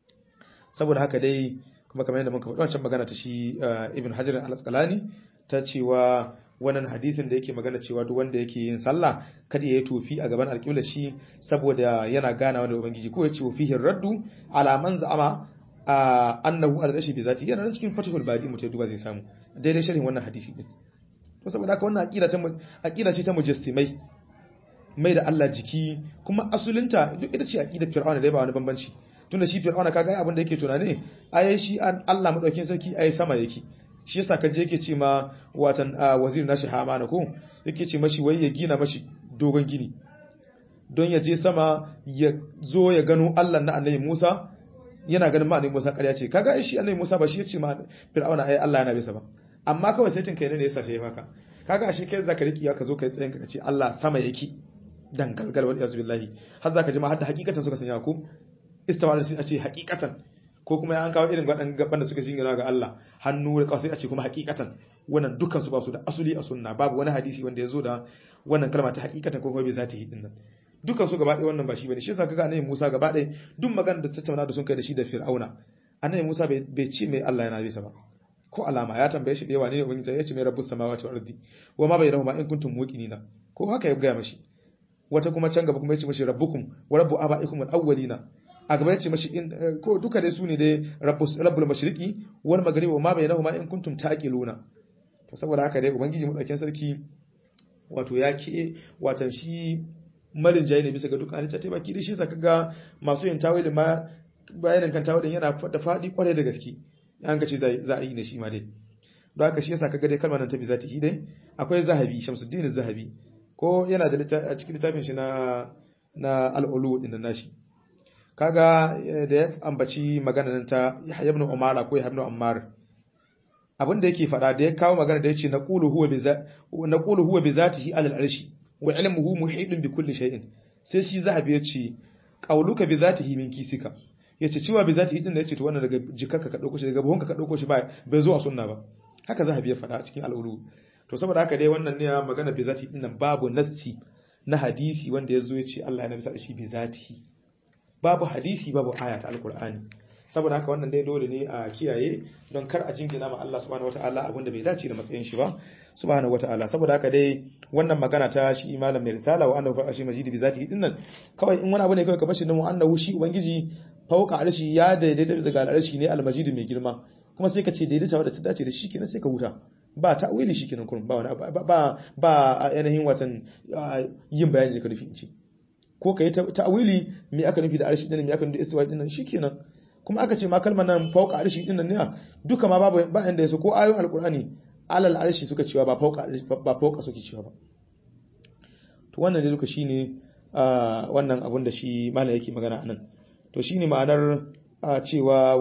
saboda haka dai kuma kamar yadda muka faɗa wancan magana ta shi Ibn Hajar al-Asqalani ta cewa wannan hadisin da yake magana cewa duk wanda yake yin sallah kada ya yi tofi a gaban alƙibla shi saboda yana ganawa da ubangiji ko ya ce fihi raddu ala man za'ama annahu al-rashi bi zati yana nan cikin fatihul bari mutai duba zai samu daidai sharhin wannan hadisi din to saboda haka wannan aqida ta aqida ce ta mujassimai mai da Allah jiki kuma asulinta duk ita ce aqida fir'auna da ba wani bambanci tunda shi fir'auna kaga abin da yake tunani ayi shi Allah madaukin sarki ayi sama yake shi yasa kaje yake ce ma watan wazir nashi Hamana ko yake ce mashi wai ya gina mashi dogon gini don ya je sama ya zo ya gano Allah na annabi Musa yana ganin ma annabi Musa ƙarya ce kaga shi annabi Musa ba shi yace ma Fir'auna ai Allah yana bisa ba amma kawai sai tinkai ne yasa ta yi maka kaga ashe kai zaka riki ka zo kai tsayin ka ce Allah sama yake dan galgal wal yazu billahi har zaka ji ma har da hakikatan suka sanya ku istawala sai a ce hakikatan ko kuma ya an kawo irin waɗannan gaban da suka jingina ga Allah hannu da kawai sai a ce kuma hakikatan wannan dukkan su ba su da asuli a sunna babu wani hadisi wanda ya zo da wannan kalma ta hakikatan ko kuma bai zata hidin nan dukkan su gaba ɗaya wannan ba shi bane shi yasa kaga annabi Musa gaba ɗaya duk magana da tattauna da sun kai da shi da Fir'auna annabi Musa bai ce mai Allah yana bisa ba ko alama ya tambaye shi da yawa ne ubangiji ya ce mai rabbus samawati wal ardi wa ma bainahuma in kuntum muqinina ko haka ya gaya mashi wata kuma can gaba kuma ya ce mashi rabbukum wa rabbu abaikum al awwalina a gaba ya ce mashi in ko duka dai su ne dai rabbus rabbul mashriqi wal maghribi wa ma bainahuma in kuntum taqiluna to saboda haka dai ubangiji mu dauken sarki wato ya ke watan shi marin jayi ne bisa ga dukkan halitta ta baki da shi saka ga masu yin tawilin ma bayanin kan tawilin yana da faɗi kwarai da gaske an ga ce za a yi ne shi ma dai don haka shi yasa kaga dai kalmar nan ta bi za ta yi dai akwai zahabi shamsuddin zahabi ko yana da a cikin littafin shi na na al-ulu din nashi kaga da ya ambaci magana nan ta Yahya ibn Umar ko Yahya ibn Ammar abin da yake faɗa da ya kawo magana da yace naqulu huwa bi naqulu huwa bi zatihi alal arshi wa ilmuhu muhidun bi kulli shay'in sai shi zahabi yace qauluka bi zatihi min kisika yace cewa bi zatihi din da yace to wannan daga jikarka ka dauko shi daga buhunka ka dauko shi ba bai zo a sunna ba haka zahabi ya faɗa a cikin al'ulu to saboda haka dai wannan ne magana bi zatihi din nan babu nassi na hadisi wanda yazo yace Allah ya nabi sa shi bi zatihi babu hadisi babu aya ta alqur'ani saboda haka wannan dai dole ne a kiyaye don kar a jingina ma Allah subhanahu wataala abin da bai dace da matsayin shi ba subhanahu wataala saboda haka dai wannan magana ta shi malam mai risala wa annahu fa shi majidi bi zati din nan kawai in wani abu ne kawai ka bashi nan annahu shi ubangiji fauka arshi ya daidaita daga arshi ne almajidi mai girma kuma sai ka ce daidaita wadda ta dace da shi kenan sai ka huta ba ta wili shi kenan kurum ba wani ba ba ba ainihin watan yin bayani da ka nufi in ce ko kai ta'wili me aka nufi da arshi din me aka nufi da istiwa din nan shikenan kuma aka ce ma kalmar nan fauka arshi din nan ne duka ma babu ba inda yaso ko ayoyin alqur'ani alal arshi suka cewa ba fauka ba fauka suke cewa ba to wannan dai duka shine wannan abun da shi malam yake magana anan to shine ma'anar cewa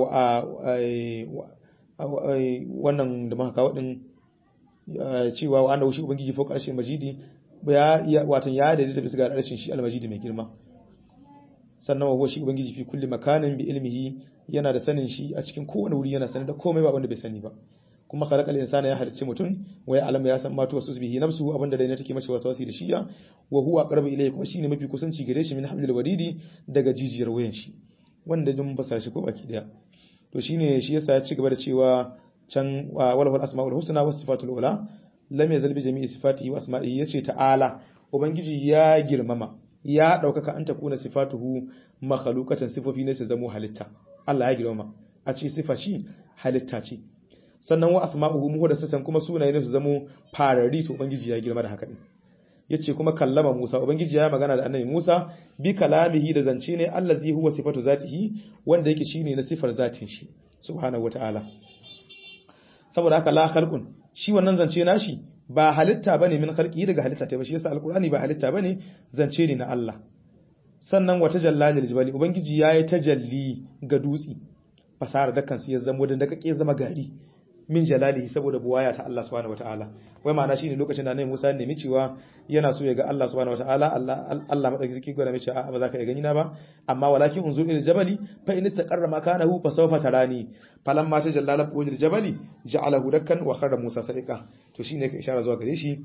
wannan da muka kawo din cewa wa annahu shi ubangiji fauka arshi majidi ya watan ya da bisa ga arshin shi almajidi mai girma sannan wa shi ubangiji fi kulli makanin bi ilmihi yana da sanin shi a cikin kowane wuri yana sanin da komai ba wanda bai sani ba kuma khalaqal insana ya halicci mutum wa ya alama ya san ma tuwasu bihi nafsuhu abinda dai ne take mashi waswasi da shi ya wa huwa aqrabu ilayhi kuma shine mafi kusanci gare shi min hablil waridi daga jijiyar wayan shi wanda dun basa shi ko baki daya to shine shi yasa ya ci gaba da cewa can walahul asmaul husna was sifatul ula lam yazal bi jami'i sifatihi wa asma'ihi yace ta'ala ubangiji ya girmama ya daukaka an takuna sifatuhu makhluqatan sifofi ne su zamo halitta Allah ya girmama a ce sifa shi halitta ce sannan wa asma'uhu muhdathatan kuma sunaye ne su zamo farari to ubangiji ya girma da haka din yace kuma kallama Musa ubangiji ya magana da annabi Musa bi kalamihi da zance ne allazi huwa sifatu zatihi wanda yake shine na sifar zatin shi subhanahu wataala saboda haka la khalqun shi wannan zance nashi ba halitta bane min khalqi daga halitta ta ba shi yasa alqur'ani ba halitta bane zance ne na Allah sannan wata jallalil jibali ubangiji yayi tajalli ga dutsi fasara da kansu ya zama da dakake zama gari min jalalihi saboda buwaya ta Allah subhanahu wataala wai ma'ana shine lokacin da Annabi Musa ya nemi cewa yana so ya ga Allah subhanahu wataala Allah Allah madauki zaki gwada mishi a ba za ka iya gani na ba amma walakin unzur ila jabali fa in istaqarra makanahu fa sawfa tarani falamma tajallala wajil jabali ja'alahu dakkan wa kharra Musa sadiqa to shine ka ishara zuwa gare shi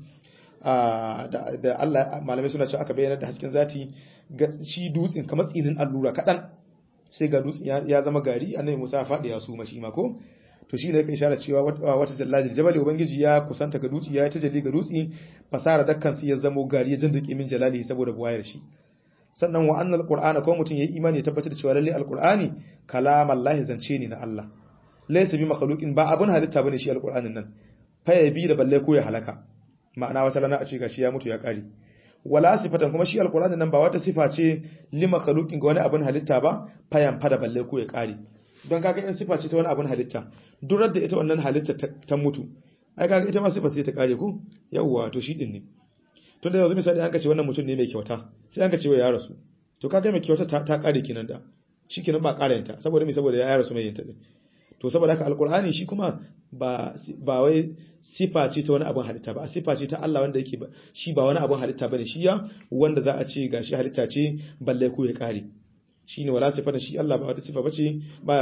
da Allah malamai suna cewa aka bayyana da hasken zati ga shi dutsin kamar tsinin allura kadan sai ga dutsin ya zama gari Annabi Musa ya faɗi ya su mashi ma ko to shi ne yake isharar cewa wata jallajin jabali ubangiji ya kusanta ga dutse ya ta jalli ga dutse fasara dakkan su ya zamo gari ya jindike min jalali saboda buwayar shi sannan wa annal qur'ana ko mutun yayi imani ya tabbatar da cewa lalle alqur'ani kalamallahi zance ne na Allah laysa bi makhluqin ba abun halitta bane shi alqur'anin nan fa ya bi da balle ko ya halaka ma'ana wata rana a ce gashi ya mutu ya kare wala sifatan kuma shi alqur'anin nan ba wata sifa ce li makhluqin ga wani abun halitta ba fa yan fada balle ko ya kare don kaga in sifa ce ta wani abun halitta durar da ita wannan halitta ta mutu ai kaga ita ma sifa sai ta kare ku yawwa to shi din ne tun da yanzu misali an ka ce wannan mutum ne mai kyauta sai an ka ce ya rasu to kaga mai kyauta ta, ta kare kinan da shi kinan ba kare ta saboda me saboda ya rasu mai yinta din to saboda haka alqur'ani shi kuma ba ba wai sifa ce ta wani abun halitta ba sifa ce ta Allah wanda yake shi ba wani abun halitta bane shi ya wanda za a ce gashi halitta ce balle ko ya kare shine wala sifata shi Allah ba wata sifa bace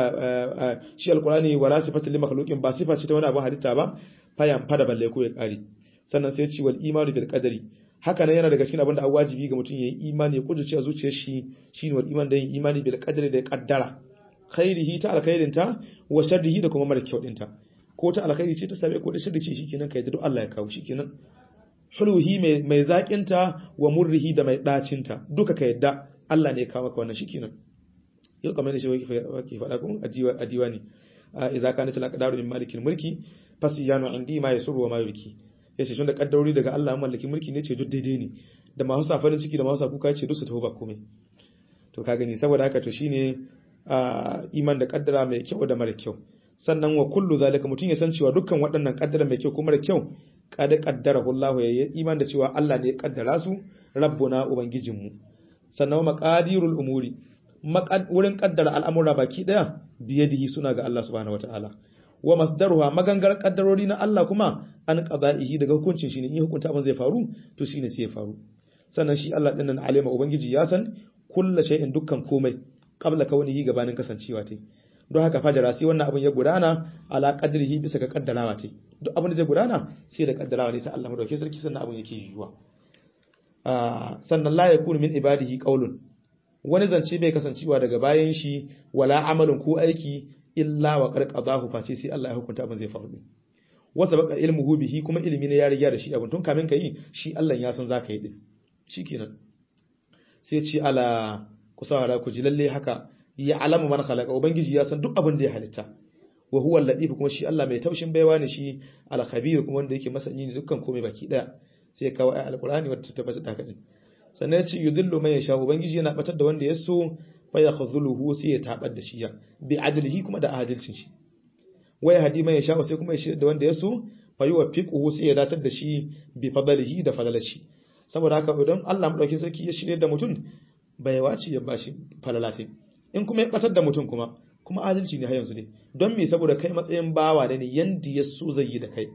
ba shi alqurani wala sifata lil makhluqin ba sifa ce ta wani abu halitta ba fayan fada balle ko ya kare sannan sai ya ce wal imanu bil qadari haka nan yana daga cikin abin da an wajibi ga mutum yayi imani ya kudurce a zuciyar shi shine wal iman da yin imani bil qadari da kaddara khairihi ta alkhairin ta wa sharrihi da kuma mara kyau din ta ko ta alkhairi ce ta sabe ko da sharri ce shikenan kai da Allah ya kawo shikenan huluhi mai mai zakin ta wa murrihi da mai dacin ta duka ka yadda Allah ne ya kawo maka wannan shikenan yau kamar da shi wake faɗa kuma a diwani idza kanat al aqdaru min malikil mulki fasiyanu indi ma yasuru wa ma yurki yace tun da kaddarori daga Allah mallakin mulki ne ce duk daidai ne da masu sa farin ciki da masu sa kuka ce duk su tafi ba komai to ka gani saboda haka to shine iman da kaddara mai kyau da mara kyau sannan wa kullu zalika mutun ya san cewa dukkan waɗannan kaddara mai kyau ko mara kyau kada kaddara Allah ya iman da cewa Allah ne ya kaddara su rabbuna ubangijinmu sannan maqadirul umuri wurin kaddara al'amura baki daya biyadihi suna ga Allah subhanahu wataala wa masdaruha magangar kaddarori na Allah kuma an qada'ihi daga hukuncin shi ne in hukunta abin zai faru to shine sai ya faru sannan shi Allah dinnan alima ubangiji ya san kullu shay'in dukkan komai qabla kaunihi gabanin kasancewa tai don haka fajara sai wannan abin ya gudana ala qadrihi bisa ga kaddarawa tai duk abin da zai gudana sai da kaddarawa ne sai Allah mu dauke sarki sannan abin yake yiwuwa sannan la yakunu min ibadihi qaulun wani zance bai kasancewa daga bayan shi wala amalin ko aiki illa wa qarqadahu face sai Allah ya hukunta abin zai faru wasa baka ilmuhu bihi kuma ilimi ne ya riga da shi abin tun kamin ka yi shi Allah ya san zaka yi din shikenan sai ce ala ku saurara ku ji lalle haka ya alama man khalaqa ubangiji ya san duk abin da ya halitta wa huwa al-latif kuma shi Allah mai taushin baiwa ne shi al-khabir kuma wanda yake masani ne dukkan komai baki daya sai kawo ayat al-qur'ani wadda ta tabbata da haka din sannan ya ce yudillu man yasha ubangiji yana batar da wanda ya so fa yakhzuluhu sai ya tabar da shi ya bi adlihi kuma da adalcin shi waya hadi man yasha sai kuma ya shirya da wanda ya so fa yuwaffiquhu sai ya datar da shi bi fadlihi da fadlashi saboda haka idan Allah madaukakin sarki ya shirya da mutum bai wace ya bashi falalatai in kuma ya batar da mutum kuma kuma adalci ne har yanzu ne don me saboda kai matsayin bawa ne yanda ya so zai yi da kai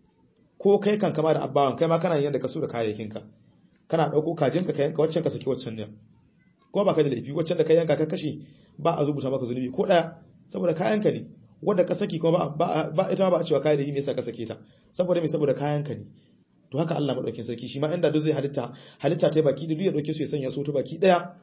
ko kai kan kama da abbawan kai ma kana yin yanda ka so da kayayyakinka kana dauko kajinka ka yanka waccan ka saki waccan ne ko ba ka da laifi waccan da ka yanka ka kashe ba a rubuta maka zunubi ko daya saboda kayanka ne wanda ka saki kuma ba ba ita ba a cewa kai da yi me yasa ka sake ta saboda me saboda kayanka ne to haka Allah madaukakin sarki shi ma inda duk zai halitta halitta ta baki da duk ya dauke su ya sanya su ta baki daya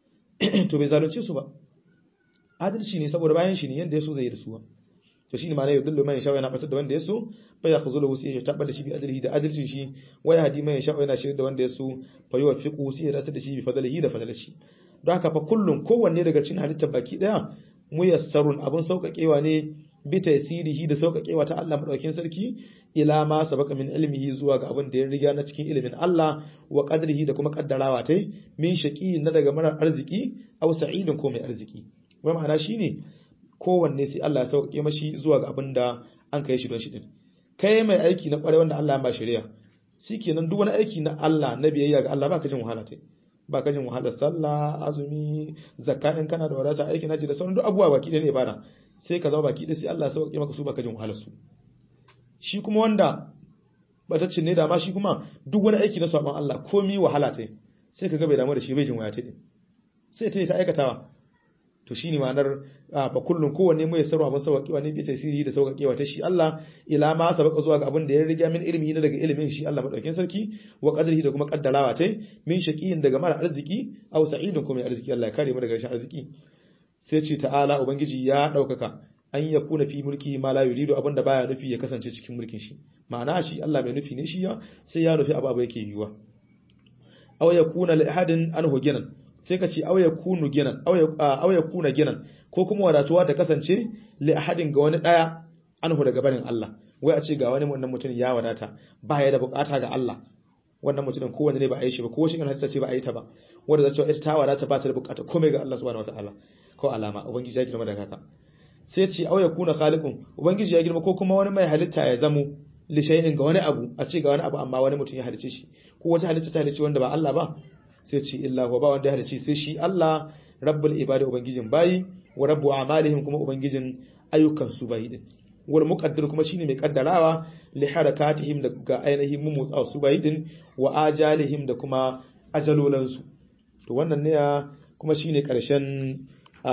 to bai zalunce su ba adalci ne saboda bayan shi ne yanda yaso zai yi da su to shine ma ne yudullu man yasha yana batar da wanda yaso fa ya khuzulu sai ya tabbata shi bi adalci da adalcin shi waya hadi man yasha yana shirye da wanda yaso fa yuwaffiqu sai ya dace da shi bi fadlihi da fadlashi don haka fa kullun kowanne daga cikin halittar baki daya muyassarun abun sauƙaƙewa ne bi tasirihi da sauƙaƙewa ta Allah madaukakin sarki ila ma sabaka min ilmihi zuwa ga abin da ya riga na cikin ilimin Allah wa qadrihi da kuma kaddarawa tai min shaqi na daga mara arziki aw sa'idin ko mai arziki wai ma'ana shine kowanne sai Allah ya sauƙaƙe mashi zuwa ga abin da an kai shi don shi din kai mai aiki na ƙware wanda Allah ya ba shari'a shikenan duk wani aiki na Allah na biyayya ga Allah baka jin wahala tai baka jin wahalar sallah azumi zakka in kana da wadata aikin haji da sauran duk abubuwa baki ɗaya ne ibada sai ka zama baki ɗaya sai Allah ya sauƙaƙe maka su baka jin wahalar su shi kuma wanda bataccin ne da ma shi kuma duk wani aiki na sabon Allah komi wahala ta sai ka ga bai damu da shi bai jin waya ta sai ta yi ta aikatawa to shine ma'anar fa kullun kowanne mai sarwa ba sauƙewa ne bisa sirri da sauƙewa ta shi Allah ila ma sabaka zuwa ga abin da ya riga min ilimi na daga ilimin shi Allah madaukakin sarki wa qadrihi da kuma kaddarawa ta min shaqiyin daga mara arziki aw sa'idin kuma arziki Allah ya kare mu daga rashin arziki sai ce ta'ala ubangiji ya daukaka an ya kuna fi mulki ma la yuridu abinda baya nufi ya kasance cikin mulkin shi ma'ana shi Allah mai nufi ne shi ya sai ya nufi abu abu yake yiwa aw ya kuna li ahadin anhu ginan sai ka ce aw ya kunu ginan aw ya kuna ginan ko kuma wadatuwa ta kasance li ahadin ga wani daya anhu daga barin Allah wai a ce ga wani wannan mutum ya wadata ba ya da bukata ga Allah wannan mutumin kowanne ne ba a yi shi ba ko shi kan hadisa ce ba a yi ta ba wanda za ta ita ta wadata ba ta da bukata komai ga Allah subhanahu wataala ko alama ubangiji ya girma da haka sai ce au yakuna khaliqun ubangiji ya girma ko kuma wani mai halitta ya zamo li shay'in ga wani abu a ce ga wani abu amma wani mutum ya halice shi ko wata halitta ta halice wanda ba Allah ba sai ce illa huwa ba wanda ya halice sai shi Allah rabbul ibadi ubangijin bayi wa rabbu a'malihim kuma ubangijin ayyukan su bayi din wal muqaddir kuma shine mai kaddarawa li harakatihim da ga ainihin mumutsa su bayi din wa ajalihim da kuma ajalolansu to wannan ne kuma shine karshen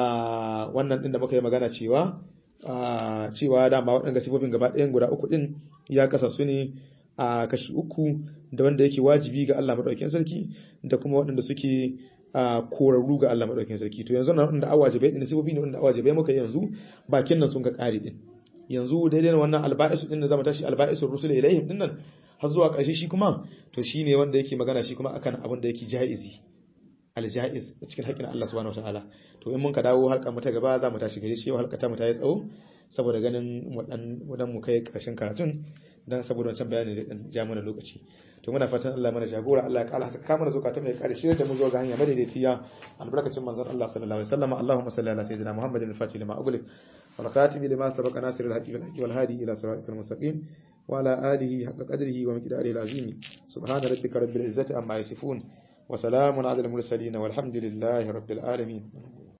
wannan din da muka yi magana cewa cewa dama waɗanda sifofin gaba ɗayan guda uku din ya kasa su ne a kashi uku da wanda yake wajibi ga Allah madaukakin sarki da kuma waɗanda suke korarru ga Allah madaukakin sarki to yanzu nan wanda awajibai din sifofi ne wanda awajibai muka yanzu bakin nan sun ka kare din yanzu daidai wannan alba'isu din da zama tashi alba'isu rusul ilaihim din nan har zuwa ƙarshe shi kuma to shine wanda yake magana shi kuma akan abin da yake jaizi aljaiz cikin haƙƙin Allah subhanahu wataala to in mun ka dawo halka mata gaba za mu tashi gare shi halka ta mu ta yi tsawo saboda ganin wadan wadan mu kai ƙarshen karatun dan saboda wancan bayani da dan ja mana lokaci to muna fatan Allah mana jagora Allah ya kala haka kamar zukata mai ƙarshe da mu zo ga hanya madaidaiciya albarkacin manzon Allah sallallahu alaihi wasallam Allahumma salli ala sayyidina Muhammadin al-fatih lima ughliq wal khatim lima sabaqa nasir al-haqqi wal haqqi wal hadi ila siratikal mustaqim وعلى آله حق قدره ومقداره العظيم سبحان ربك رب العزة عما يصفون وسلام على المرسلين والحمد لله رب العالمين